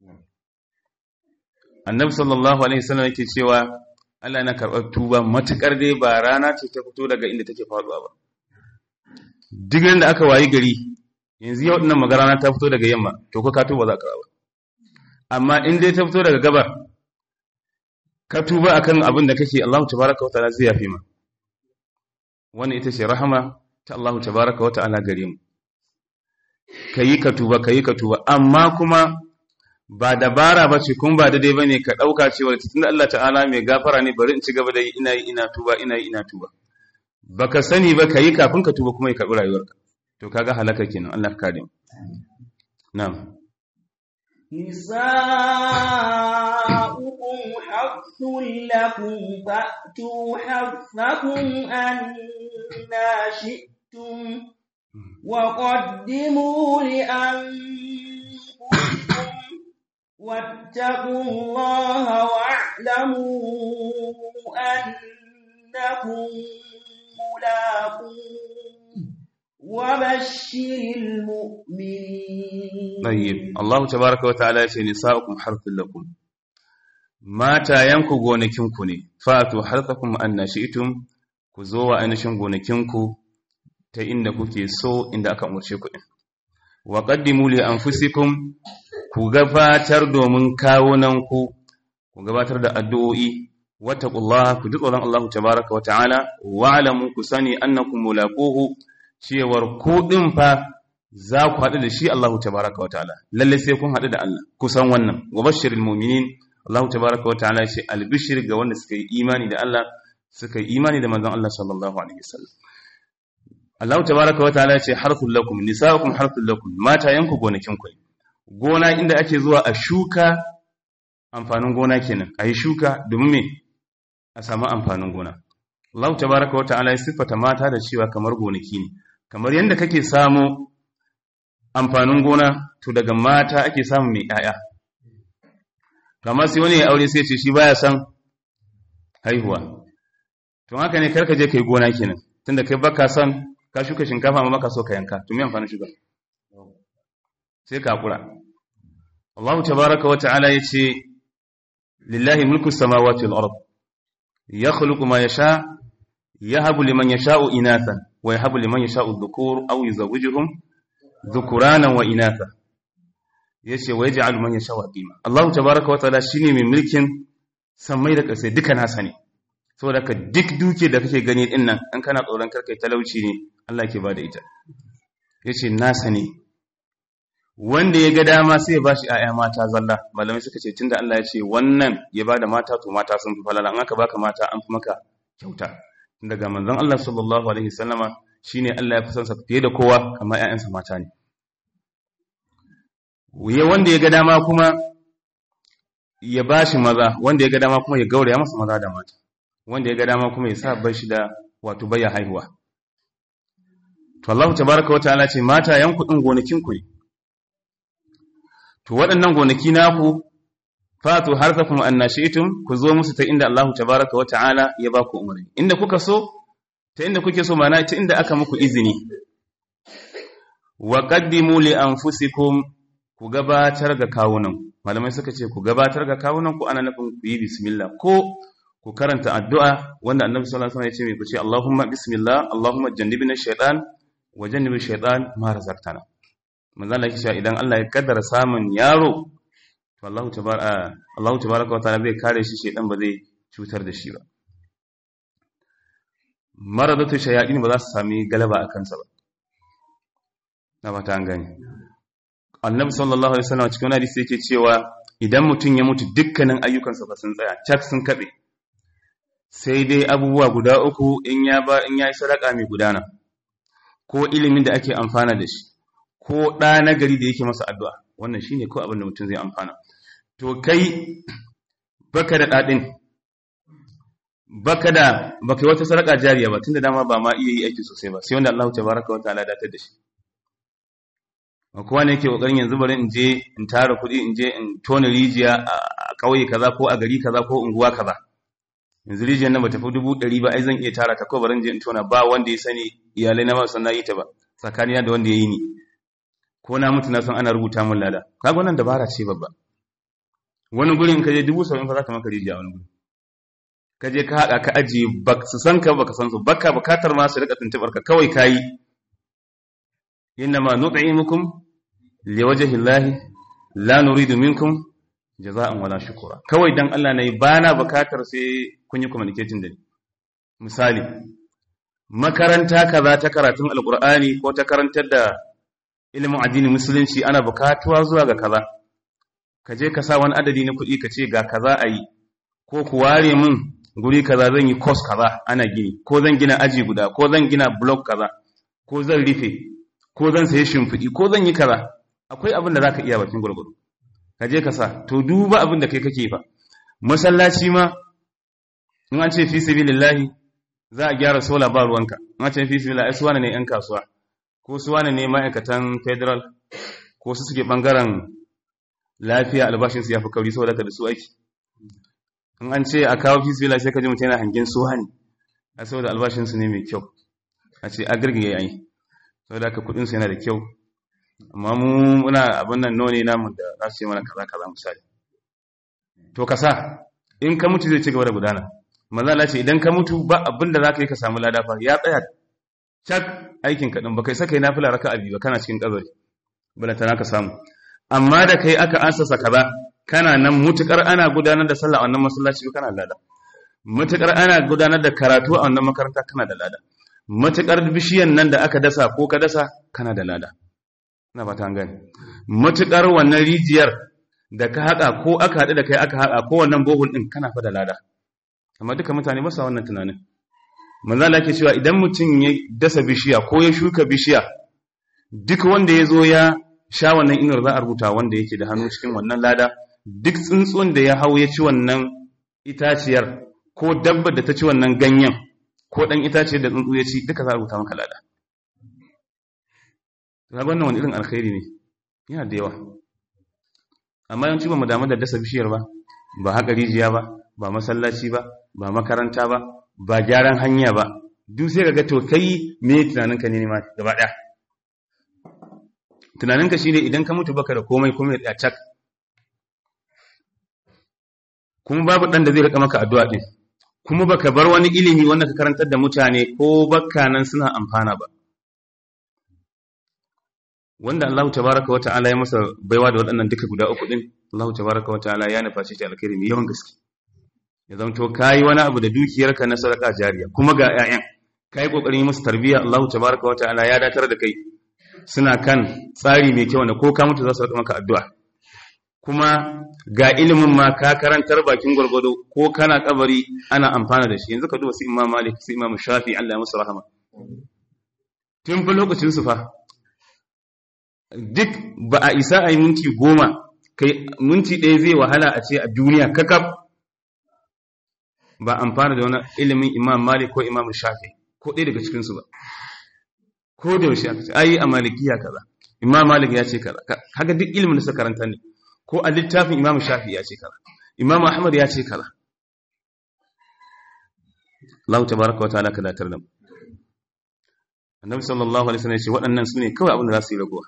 [SPEAKER 1] annabi sallallahu alaihi wasallam yake cewa Allah yana karɓar tuba matukar dai ba rana ce ta fito daga inda take faduwa ba duk da aka wayi gari yanzu yau dinnan magana ta fito daga yamma to ko ka tuba za ka ba amma in dai ta fito daga gabar ka tuba akan abin da kake Allah tabaraka wa ta'ala zai yafi ma wannan ita ce rahama ta Allah tabaraka wa ta'ala gare mu kayi ka tuba kayi ka tuba amma kuma ba dabara ba ce kun ba daidai bane ka dauka cewa tunda Allah ta'ala mai gafara ne bari in ci gaba da yi ina yi ina tuba ina yi ina tuba baka sani ba kayi kafin ka tuba kuma ya karbi rayuwarka to kaga halaka kenan Allah ka kare mu na'am
[SPEAKER 2] نساؤكم حرث لكم فأتوا حرثكم أنا شئتم وقدموا لأنفسكم واتقوا الله واعلموا أنكم ملاقوه وبشر المؤمنين
[SPEAKER 1] طيب الله تبارك وتعالى يقول نساؤكم حرث لكم matayenku gonakinku ne fatu harthakum anna shi'tum ku zo wa ainihin gonakinku ta inda kuke so inda aka umarce ku din wa qaddimu li anfusikum ku gabatar domin kawunanku ku gabatar da addu'o'i wattaqullaha ku ji tsoron Allah tabaaraka wa ta'ala wa alamu ku sani annakum mulaquhu cewar ku din fa za ku haɗu da shi Allah tabaaraka wa ta'ala lalle sai kun haɗu da Allah ku san wannan wa bashiril mu'minin Allah tabaraka wa ta'ala ce albishir ga wanda suka yi imani da Allah suka yi imani da manzon Allah sallallahu alaihi wasallam Allah tabaraka wa ta'ala ce harthul lakum nisaukum harthul lakum mata yanku gonakin ku gona inda ake zuwa a shuka amfanin gona kenan ayi shuka domin me a samu amfanin gona Allah tabaraka wa ta'ala ya sifata mata da cewa kamar gonaki ne kamar yanda kake samu amfanin gona to daga mata ake samu mai 'ya'ya kamar sai wani ya aure sai ce shi baya son haihuwa to haka ne karka je kai gona kenan tunda kai baka son ka shuka shinkafa amma baka so ka yanka to me amfanin shuka sai ka kura Allah tabaaraka wa ta'ala yace lillahi mulku samawati wal ard yakhluqu ma yasha yahabu liman yasha'u inathan wa yahabu liman yasha'u dhukur aw yuzawwijuhum dhukuranan wa inatha ya ce wa ya ji aluman ya sha waƙima Allah tabaraka wa ta'ala shine mai mulkin sammai da ƙasai duka nasa ne saboda ka duk duke da kake gani din nan an kana tsoron karkai talauci ne Allah ke bada ita yace nasa ne wanda ya ga dama sai ya bashi ƴaƴa mata zalla malamai suka ce tunda Allah ya ce wannan ya bada mata to mata sun fi falala an aka baka mata an fi maka kyauta daga manzon Allah sallallahu alaihi wasallama shine Allah ya fi son sa fiye da kowa amma ƴaƴansa mata ne wuye wanda ya ga dama kuma ya ba shi maza wanda ya ga dama kuma ya gauraya masa maza da mata wanda ya ga dama kuma ya sa bar shi da wato baya haihuwa to Allah tabaraka wa ta'ala ce mata yan kudin gonakin ku ne to waɗannan gonaki naku fatu harfakum annashitum ku zo musu ta inda Allah tabaraka wa ta'ala ya ba ku umarni inda kuka so ta inda kuke so mana ta inda aka muku izini wa qaddimu li anfusikum ku gabatar ga kawunan malamai suka ce ku gabatar ga kawunan ku ana nufin ku yi bismillah ko ku karanta addu'a wanda annabi sallallahu alaihi wasallam ya ce mai ku ce Allahumma bismillah Allahumma jannibna shaytan wajen nabi shaitan ma razaqtana manzo Allah yake idan Allah ya kaddara samun yaro to Allah tabaraka Allah tabaraka wa ta'ala zai kare shi shaitan ba zai cutar da shi ba maradatu shayatin ba za su sami galaba a kansa ba na ba ta gani annabi sallallahu alaihi wasallam cikin hadisi yake cewa idan mutum ya mutu dukkanin ayyukansa ba sun tsaya cak sun kabe sai dai abubuwa guda uku in ya ba in yayi sadaka mai gudana ko ilimin da ake amfana da shi ko ɗa na gari da yake masa addu'a wannan shine ko abin da mutum zai amfana to kai baka da dadin baka da baka yi wata sadaka jariya ba tunda dama ba ma iya yi aiki sosai ba sai wanda Allah tabaraka wa ta'ala datar da shi kowa ne yake kokarin yanzu bari in je in tara kuɗi in je in tona rijiya a ƙauye kaza ko a gari kaza ko unguwa kaza yanzu rijiyar nan ba tafi dubu ɗari ba ai zan iya tara ta ko bari in je in tona ba wanda ya sani iyalai na ba san na yi ta ba tsakanina da wanda ya yi ni ko na mutu na san ana rubuta min lada kaga wannan dabara ce babba wani gurin ka je dubu saba'in fa za ka maka rijiya wani gurin ka je ka haɗa ka ajiye ba su san ka ba ka san su baka bukatar ma su rika tuntuɓar ka kawai ka yi innama nut'imukum liwajhi llahi la nuridu minkum jaza'an wala shukura kawai dan Allah ne bana bukatar sai kun yi communicating da ni misali makaranta kaza ta karatun alqur'ani ko ta karantar da ilimin addinin musulunci ana bukatuwa zuwa ga kaza ka je ka sa wani adadi na kuɗi ka ce ga kaza a yi ko ku ware min guri kaza zan yi course kaza ana gini ko zan gina aji guda ko zan gina block kaza ko zan rufe ko zan sayi shimfiɗi ko zan yi kaza akwai abin da za ka iya bakin gwargwado ka je ka sa to duba abin da kai kake fa masallaci ma in an ce fi sabilillahi za a gyara sola ba ruwanka in an ce fi sabilillahi su wane ne yan kasuwa ko su wane ne ma'aikatan federal ko su suke bangaren lafiya albashinsu ya fi kauri saboda ka da su aiki in an ce a kawo fi sabilillahi sai ka ji mutum yana hangen su hani a saboda albashinsu ne mai kyau a ce a girgiye yayi sau da aka kudinsu yana da kyau amma mu muna abin nan none namu da za su yi mana kaza kaza misali to ka sa in ka mutu zai ci gaba da gudana manzala ce idan ka mutu ba abin da za ka yi ka samu lada fa ya tsaya cak aikin kaɗin ba kai saka yi nafila raka abi ba kana cikin ƙazari balanta ka samu amma da kai aka ansasa kaza kana nan mutukar ana gudanar da sallah a wannan masallaci kana da lada mutukar ana gudanar da karatu a wannan makaranta kana da lada matuƙar bishiyan nan da aka dasa ko ka dasa kana da lada ina ba ta gani matuƙar wannan rijiyar da ka haƙa ko aka haɗu da kai aka haƙa ko wannan bohol ɗin kana fa da lada amma duka mutane ba sa wannan tunanin manzo Allah yake cewa idan mutum ya dasa bishiya ko ya shuka bishiya duk wanda ya zo ya sha wannan inuwar za a rubuta wanda yake da hannu cikin wannan lada duk tsuntsun da ya hau ya ci wannan itaciyar ko dabbar da ta ci wannan ganyen ko ɗan itace da tsuntsu ya ci duka za a rubuta maka lada. Zaga wannan wani irin alkhairi ne, yana da yawa. Amma yawanci ba mu damu da dasa bishiyar ba, ba haka rijiya ba, ba masallaci ba, ba makaranta ba, ba gyaran hanya ba, duk sai ga to kai me tunaninka ne ma gaba ɗaya. Tunaninka shine idan ka mutu baka da komai komai ya cak. Kuma babu ɗan da zai rika maka addu'a ɗin. kuma baka bar wani ilimi wanda ka karantar da mutane ko bakka nan suna amfana ba wanda Allah tabaraka wa ta'ala ya masa baiwa da waɗannan duka guda uku din Allah tabaraka wa ta'ala ya nufa shi alkhairi mai yawan gaske ya zanto kai wani abu da dukiyarka na sadaka jariya kuma ga ƴaƴan kai kokarin yi musu tarbiyya Allah tabaraka wa ta'ala ya datar da kai suna kan tsari mai kyau da ko ka mutu za su rika maka addu'a kuma ga ilimin ma ka karantar bakin gwargwado ko kana kabari ana amfana da shi yanzu ka duba su imam malik su imam shafi Allah ya musu rahama tun fa lokacin su fa duk ba a isa a yi minti goma kai minti ɗaya zai wahala a ce a duniya kakaf ba amfana da wani ilimin imam malik ko imam shafi ko ɗaya daga cikinsu ba ko da yaushe aka ce ai a malikiya kaza imam malik ya ce kaza kaga duk ilimin da suka karanta ne ko a littafin imamu shafi ya ce kaza imamu ahmad ya ce kaza Allah tabaraka wa ta'ala ka datar da mu annabi sallallahu alaihi wasallam ya ce waɗannan sune kawai abin da za su yi ragowa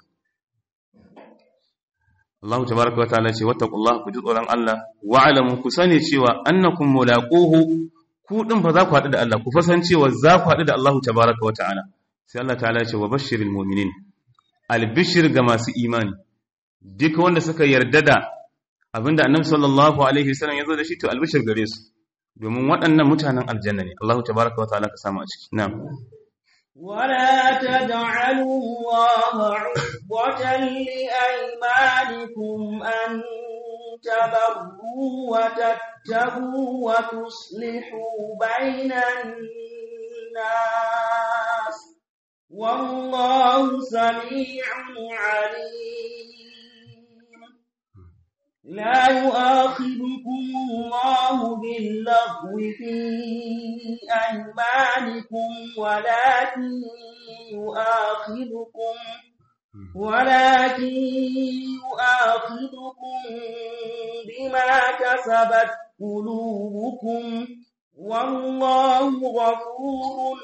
[SPEAKER 1] Allah tabaraka wa ta'ala ya ce wattaqullaha ku ji tsoron Allah wa alamu ku sani cewa annakum mulaquhu ku din fa za ku haɗu da Allah ku fa san cewa za ku haɗu da Allah tabaraka wa ta'ala sai Allah ta'ala ya ce wa bashiril mu'minin albishir ga masu imani duk wanda suka yarda da abinda annabi sallallahu alaihi wasallam ya zo da shi to albishir gare su domin waɗannan mutanen aljanna ne Allah tabaraka wa ta'ala ka samu a ciki na'am
[SPEAKER 2] ولا تجعلوا الله عرضة لأيمانكم أن تبروا وتتقوا وتصلحوا بين الناس والله سميع عليم لا يؤاخذكم الله باللغو في أيمانكم ولكن يؤاخذكم ولكن يؤاخذكم بما كسبت قلوبكم والله غفور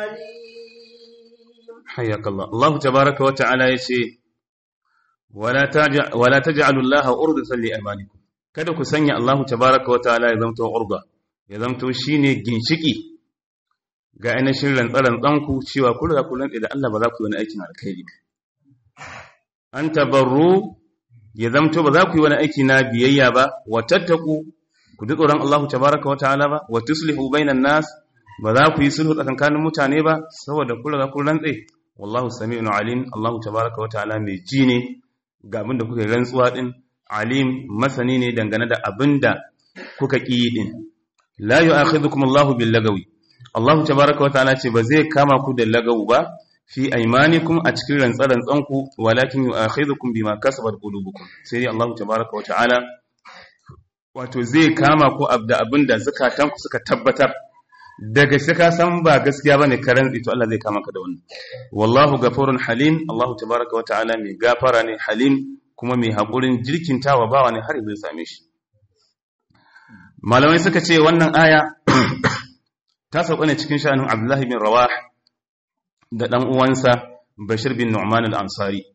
[SPEAKER 2] حليم
[SPEAKER 1] حياك الله الله تبارك وتعالى يشي ولا تجع ولا تجعلوا الله أرضة لأيمانكم kada ku sanya Allah tabaraka wa ta'ala ya zamto urda ya zamto shine ginshiki ga ainihin rantsaran tsanku cewa ku riga ku rantsa da Allah ba za ku yi wani aikin alkhairi an tabarru ya zamto ba za ku yi wani aiki na biyayya ba wa tattaku ku ji tsoron Allah tabaraka wa ta'ala ba wa tuslihu bainan nas ba za ku yi sulhu tsakankanin mutane ba saboda ku riga ku rantsa wallahu sami'un alim Allah tabaraka wa ta'ala mai ji ne ga abin da kuka yi rantsuwa din alim masani ne dangane da abin da kuka ƙi din la yu'akhidhukum Allahu bil lagawi Allah tabaaraka wa ta'ala ce ba zai kama ku da lagawu ba fi aymanikum a cikin rantsaran ku walakin yu'akhidhukum bima kasabat qulubukum sai dai Allah tabaaraka wa ta'ala wato zai kama ku da abin da zakatanku suka tabbatar daga shi ka san ba gaskiya bane ka rantsi to Allah zai kama ka da wannan wallahu ghafurun halim Allah tabaaraka wa ta'ala mai gafara ne halim kuma mai haƙurin jirkintawa bawa ne har zai same shi malamai suka ce wannan aya ta sauka ne cikin sha'anin abdullahi bin rawah da ɗan uwansa bashir bin nu'man al-ansari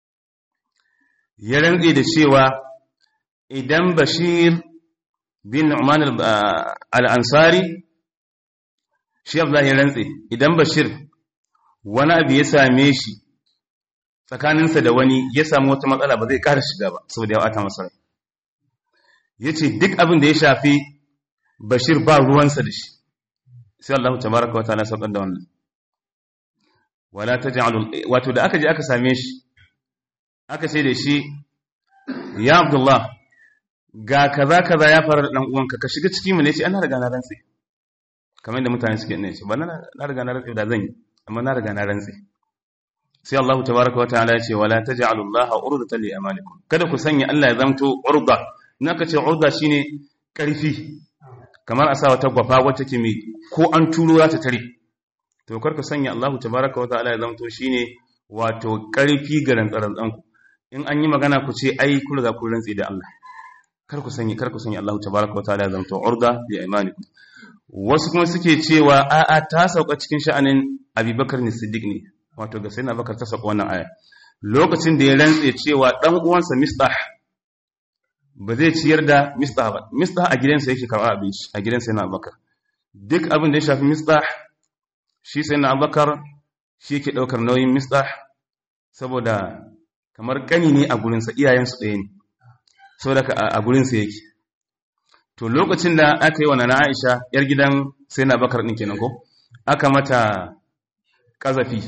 [SPEAKER 1] ya rantse da cewa idan bashir bin nu'man al-ansari shi abdullahi ya rantse idan bashir wani abu ya same shi tsakaninsa da wani ya samu wata matsala ba zai ƙara shiga ba saboda ya ɓata masa ya ce duk abin da ya shafi bashir ba ruwansa da shi sai Allah ta baraka wata na saukar da wannan wala ta wato da aka je aka same shi aka ce da shi ya abdullah ga kaza kaza ya faru da dan uwanka ka shiga ciki mu ne ce ana riga na rantsi kamar yadda mutane suke ne ce ba na riga na rantsi da zan yi amma na riga na rantsi sai Allah tabaraka wataala ya ce wala taj'alu Allah urdatan li amalikum kada ku sanya Allah ya zamto urda in aka ce urda shine karfi kamar a sa wata gwafa wacce ke mai ko an turo za ta tare to kar ku sanya Allah tabaraka wataala ya zamto shine wato karfi ga rantsaran ku in an yi magana ku ce ai ku riga ku rantsi da Allah kar ku sanya kar ku sanya Allah tabaraka wataala ya zamto urda li amalikum wasu kuma suke cewa a'a ta sauka cikin sha'anin Abubakar ne Siddiq ne wato ga sayyidina Bakar ta saka wannan aya lokacin da ya rantse cewa dan uwansa Mistah ba zai ciyar da Mistah ba Mistah a gidansa yake karɓar abinci a gidansa yana Bakar duk abin da ya shafi Mistah shi sayyidina Bakar shi yake daukar nauyin Mistah saboda kamar kani ne a gurinsa iyayensu ɗaya ne saboda a gurinsa yake to lokacin da aka yi wa nana Aisha yar gidan sayyidina Bakar din kenan ko aka mata kazafi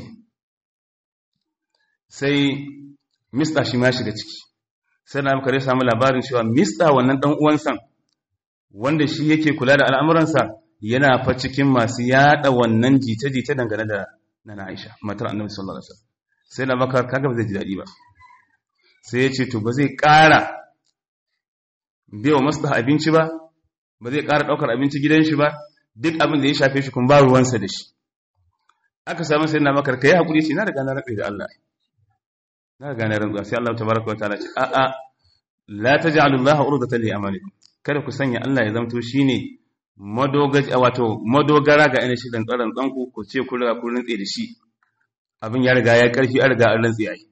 [SPEAKER 1] sai mista shi ma shiga ciki sai na muka samu labarin cewa mista wannan dan uwansa wanda shi yake kula da al'amuransa yana fa cikin masu yada wannan jita-jita dangane da nana Aisha matar Annabi sallallahu alaihi wasallam sai na baka kaga ba zai ji dadi ba sai ya ce to ba zai ƙara bai wa masu abinci ba ba zai ƙara ɗaukar abinci gidan shi ba duk abin da ya shafe shi kun ba ruwansa da shi aka samu sai na makar kai hakuri ce na riga na rabe da Allah na riga na rantsuwa sai Allah tabaraka wa ta'ala ce a a la taj'alu Allah urdatan li amalikum kada ku sanya Allah ya zamto shine madogaji wato madogara ga ina shi dan tsaron tsanku ku ce ku riga ku rantse da shi abin ya riga ya karfi an riga an rantse ai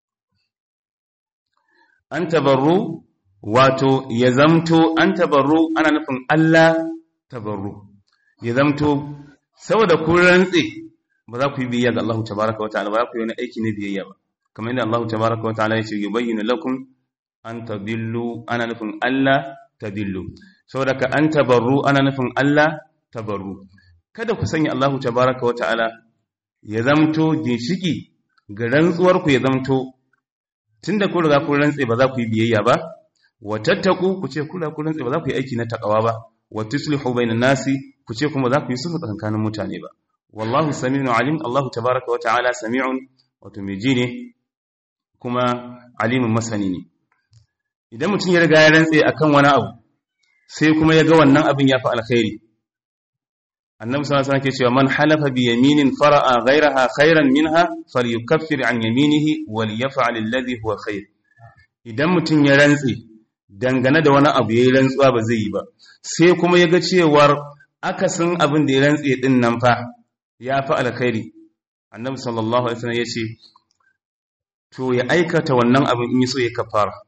[SPEAKER 1] an tabarru wato ya zamto an tabarru ana nufin Allah tabarru ya zamto saboda kun rantse ba za ku yi biyayya ga Allah tabaraka wa ta'ala ba za ku yi wani aiki na biyayya ba kamar yadda Allah tabaraka wa ta'ala ya ce yubayyinu lakum an tadillu ana nufin Allah tadillu saboda ka an tabarru ana nufin Allah tabarru kada ku sanya Allah tabaraka wa ta'ala ya zamto ginshiki ga rantsuwar ku ya zamto tunda ku riga kun rantse ba za ku yi biyayya ba wa tattaku ku ce kula ku rantse ba za ku yi aiki na takawa ba wa tuslihu bainan nasi ku ce kuma za ku yi sulhu tsakanin mutane ba wallahu sami'un alim Allah tabaraka wa ta'ala sami'un wato mai ji ne kuma alimin masani ne idan mutum ya riga ya rantse akan wani abu sai kuma ya ga wannan abin ya fi alkhairi annabi sallallahu alaihi wasallam ke cewa man halafa bi yaminin fara'a ghayraha khairan minha falyukaffir an yaminihi wal yaf'al alladhi huwa khair idan mutum ya rantse dangane da wani abu yayi rantsuwa ba zai yi ba sai kuma ya ga cewar akasin abin da ya rantse din nan fa ya fi alkhairi annabi sallallahu alaihi wasallam ya ce to ya aikata wannan abin in yi so ya kafara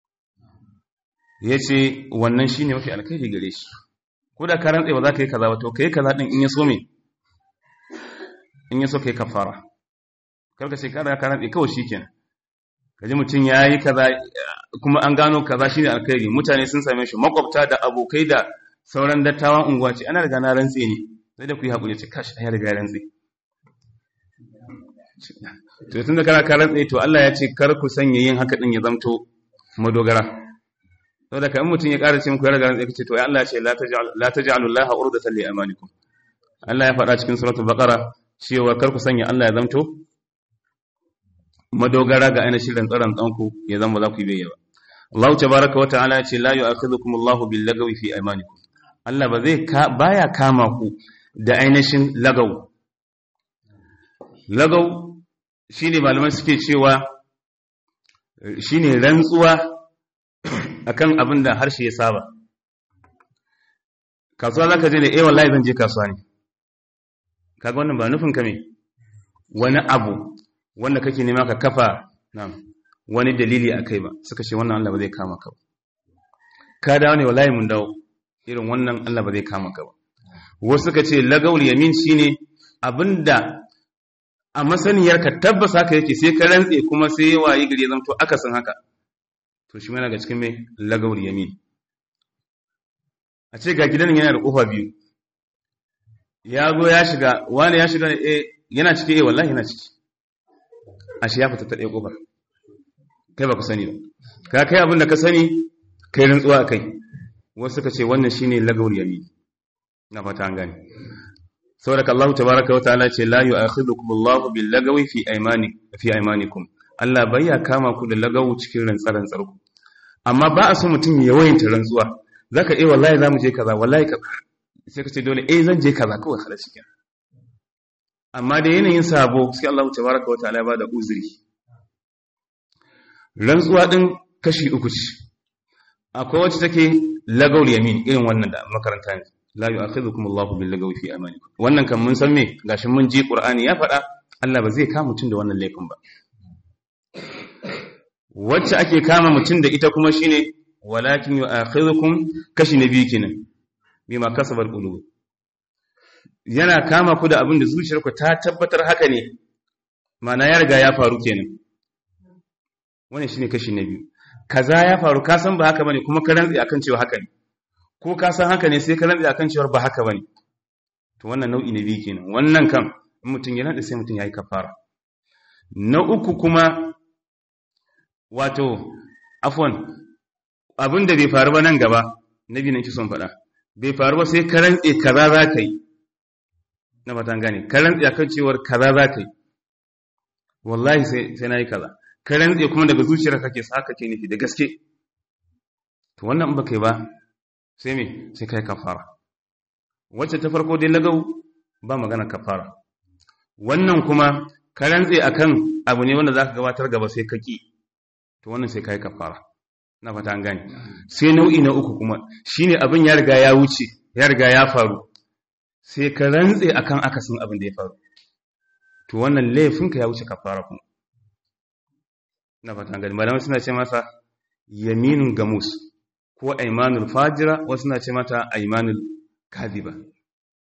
[SPEAKER 1] ya ce wannan shi ne mafi alkhairi gare shi ko da ka rantse ba za ka yi kaza ba to ka yi kaza ɗin in ya so me in ya so ka yi kafara karka ce kada ka rantse kawai shi kenan ka ji mutum ya yi kaza kuma an gano kaza shi ne alkhairi mutane sun same shi makwabta da abokai da sauran dattawan unguwa ce ana riga na rantse ne sai da ku yi haƙuri ce kashi ya riga ya rantse to tun da kana ka rantse to Allah ya ce kar ku sanya yin haka din ya zamto madogara saboda kan mutum ya ƙara cin ku ya riga rantse kace to ya Allah ya ce la taj'al la taj'alu Allah urdatan li amanikum Allah ya faɗa cikin suratul baqara cewa kar ku sanya Allah ya zamto madogara ga ainihin rantsaran tsanku ya zama za ku yi bayyana Allah tabaraka wa ta'ala ya ce la yu'akhidhukum Allahu bil lagawi fi aymanikum Allah ba zai baya kama ku da ainihin lagaw lagaw shine malaman suke cewa shine rantsuwa akan abin da harshe ya saba kasuwa zaka je da eh wallahi zan je kasuwa ne kaga wannan ba nufin ka me wani abu wanda kake nema ka kafa na'am wani dalili akai ba suka ce wannan Allah ba zai kama ka ba ka dawo ne wallahi mun dawo irin wannan Allah ba zai kama ka ba wasu suka ce lagawul yamin shine abinda a masaniyar ka tabbasa haka yake sai ka rantse kuma sai wayi gari zanto akasin haka to shi mana ga cikin mai lagawul yamin a ce ga gidan yana da kofa biyu ya zo ya shiga wani ya shiga eh yana ciki eh wallahi yana ciki ashe ya fita ta ɗaya kofar kai ba ku sani ba ka kai abin da ka sani kai rantsuwa a kai wasu suka ce wannan shine lagawul yamin na fata an gane saboda Allah tabaraka wataala ce la yu'akhidhukum Allahu bil lagawi fi aymani fi aymanikum Allah bai ya kama ku da lagawu cikin rantsaran tsarku amma ba a so mutum ya wayanta rantsuwa zaka eh wallahi zamu je kaza wallahi kaza sai ka ce dole eh zan je kaza kawai khalas kenan amma da yanayin sabo sai Allah tabaraka wataala ya bada uzuri rantsuwa din kashi uku ce akwai wacce take lagawul yamin irin wannan da makaranta ne la yu'akhidhukum Allahu bil lagawi fi amanikum wannan kan mun san me gashi mun ji Qur'ani ya faɗa Allah ba zai kama mutum da wannan laifin ba wacce ake kama mutum da ita kuma shine walakin yu'akhidhukum kashi na biyu kenan bima kasabat qulub yana kama ku da abin da zuciyarku ta tabbatar haka ne ma'ana ya riga ya faru kenan wannan shine kashi na biyu kaza ya faru ka san ba haka bane kuma ka rantsi akan cewa haka ne ko ka san haka ne sai ka rantsi akan cewa ba haka bane to wannan nau'i na biyu kenan wannan kam in mutum ya rantsi sai mutum yayi kafara na uku kuma wato afwan abin da bai faru ba nan gaba nabi nan ki son faɗa bai faru ba sai ka rantsi kaza za ka yi na fatan gane ka rantsi akan cewar kaza za ka yi wallahi sai sai nayi kaza ka rantse kuma daga zuciyar kake sa kake nufi da gaske to wannan in baka yi ba sai me sai kai kafara wacce ta farko dai lagau ba magana kafara wannan kuma ka rantse akan abu ne wanda zaka gabatar gaba sai ka ki to wannan sai kai kafara na fata an gane sai nau'i na uku kuma shine abin ya riga ya wuce ya riga ya faru sai ka rantse akan akasin abin da ya faru to wannan laifinka ya wuce kafara kuma na fatan gani malamai suna ce masa yaminun gamus ko aimanul fajira wasu suna ce mata aimanul kadhiba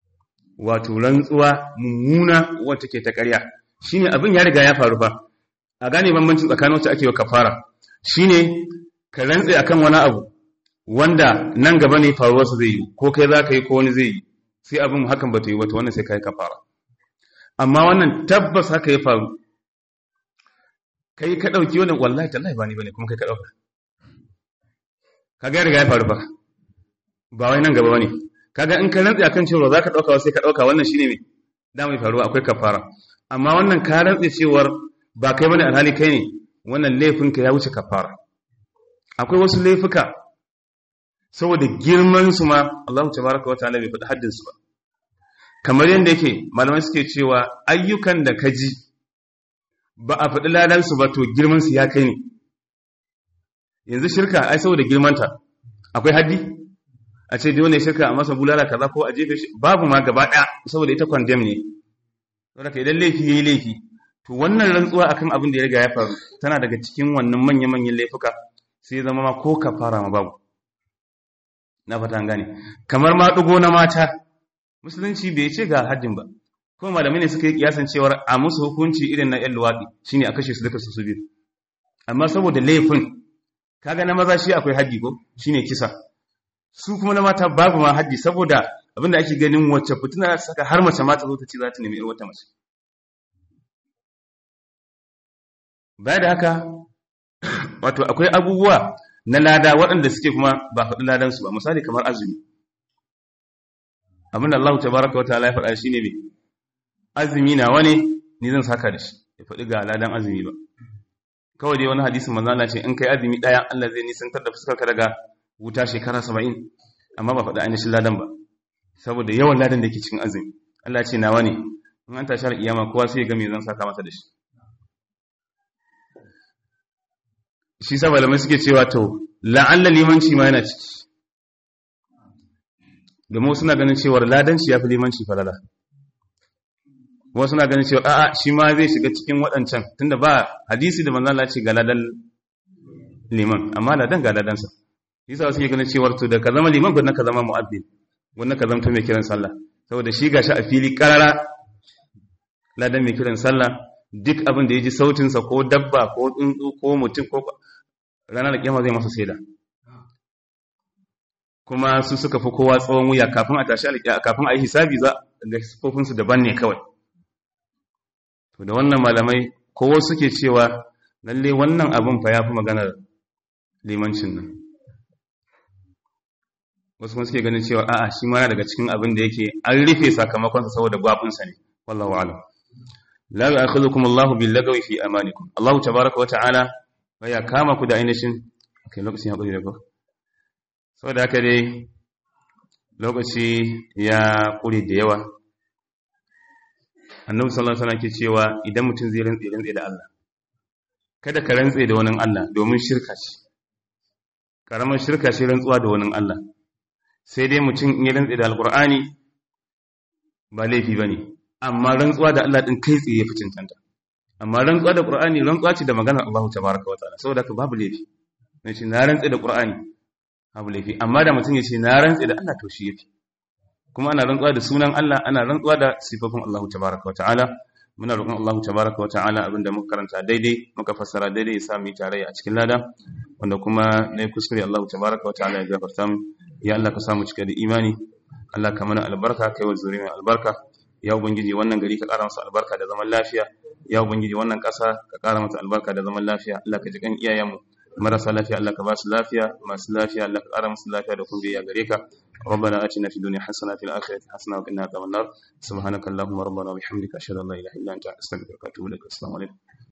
[SPEAKER 1] wato rantsuwa mummuna wacce ke ta ƙarya shine abin ya riga ya faru fa a gane bambancin tsakanin wacce ake wa kafara shine ka rantse akan wani abu wanda nan gaba ne faruwarsa zai yi ko kai za ka yi ko wani zai yi sai abin hakan ba ta yi wata wannan sai ka yi kafara amma wannan tabbas haka ya faru kai ka ɗauki wannan wallahi tallahi ba ni bane kuma kai ka ɗauka ka ga riga ya faru ba ba wai nan gaba bane kaga in ka rantsi akan cewa za ka ɗauka sai ka ɗauka wannan shine me da mai faruwa akwai kafara amma wannan ka rantsi cewar ba kai bane alhali kai ne wannan laifin ka ya wuce kafara akwai wasu laifuka saboda girman su ma Allah tabaraka wa ta'ala bai faɗi haddin su ba kamar yadda yake malamai suke cewa ayyukan da ka ji ba a faɗi ladan su ba to girman su ya kai ne yanzu shirka ai saboda girmanta akwai haddi a ce dai wanda shirka a masa bulala kaza ko a jefe shi babu ma gaba ɗaya saboda ita condemn ne saboda idan laifi yayi laifi to wannan rantsuwa akan abin da ya riga ya faru tana daga cikin wannan manya-manyan laifuka sai ya zama ma ko kafara ma babu na fata an gane kamar ma dugo na mata musulunci bai ce ga haddin ba kuma malamai ne suka yi kiyasan cewar a musu hukunci irin na yan luwaɗi shine a kashe su duka su su biyu amma saboda laifin kaga na maza shi akwai haddi ko shine kisa su kuma na mata babu ma haddi saboda abinda ake ganin wacce fitina saka har mace mata zo ta ce za ta nemi wata mace baya da haka wato akwai abubuwa na lada waɗanda suke kuma ba faɗi ladansu ba misali kamar azumi abinda Allah ta baraka wa ta'ala ya faɗa shi ne mai azumi na wani ni zan saka da shi ya faɗi ga ladan azumi ba kawai dai wani hadisin manzo Allah ce in kai azumi ɗaya Allah zai nisantar da fuskar ka daga wuta shekara saba'in amma ba faɗi ainihin ladan ba saboda yawan ladan da ke cikin azumi Allah ce nawa ne in an tashi kiyama kowa sai ya ga me zan saka masa da shi shi sa malamai suke cewa to la'alla limanci ma yana ciki domin wasu na ganin cewar ladanci ya fi limanci falala wasu na ganin cewar a'a shi ma zai shiga cikin waɗancan tunda ba hadisi da manzala ce ga ladan liman amma ladan ga ladansa shi sa wasu ke ganin cewar to da ka zama liman gudun ka zama mu'abbin gudun ka zama mai kiran sallah saboda shi gashi a fili karara ladan mai kiran sallah duk abin da ya ji sautinsa ko dabba ko tsuntsu ko mutum ko ranar kiyama zai masa saida kuma su suka fi kowa tsawon wuya kafin a tashi alƙiya kafin a yi hisabi za ga sifofinsu daban ne kawai to da wannan malamai kowa suke cewa lalle wannan abin fa ya fi maganar limancin nan wasu kuma suke ganin cewa a'a shi ma daga cikin abin da yake an rufe sakamakonsa saboda gwabinsa ne wallahu a'lam la ya'khudhukum Allahu bil lagawi fi amanikum Allahu tabaaraka wa ta'ala ya kama ku da ainihin kai lokacin ya ƙuri da ko saboda haka dai lokaci ya ƙuri da yawa annabi sallallahu alaihi wasallam ke cewa idan mutum zai rantse rantse da Allah kada ka rantse da wani Allah domin shirka ce karamar shirka ce rantsuwa da wani Allah sai dai mutum in ya rantse da alqur'ani ba laifi bane amma rantsuwa da Allah din kai tsaye ya fi cancanta amma rantsuwa da Qur'ani rantsuwa ce da maganar Allah tabaraka wa ta'ala saboda ka babu laifi ne ce na rantsa da Qur'ani babu laifi amma da mutum ya ce na rantsa da Allah to shi yafi kuma ana rantsuwa da sunan Allah ana rantsuwa da sifofin Allah tabaraka wa ta'ala muna roƙon Allah tabaraka wa ta'ala abinda muka karanta daidai muka fassara daidai ya sa mu tarayya a cikin lada wanda kuma ne kuskure Allah tabaraka wa ta'ala ya gafarta mu ya Allah ka samu cika da imani Allah ka mana albarka kai wa zuriya albarka ya ubangiji wannan gari ka ƙara masa albarka da zaman lafiya ya ubangiji wannan ƙasa ka ƙara mata albarka da zaman lafiya Allah ka ji kan iyayenmu marasa lafiya Allah ka ba su lafiya masu lafiya Allah ka ƙara musu lafiya da kuma biya gare ka ربنا آتنا في الدنيا حسنة في الآخرة حسنة وقنا عذاب النار سبحانك اللهم ربنا وبحمدك أشهد أن لا إله إلا أنت أستغفرك وأتوب إليك السلام عليكم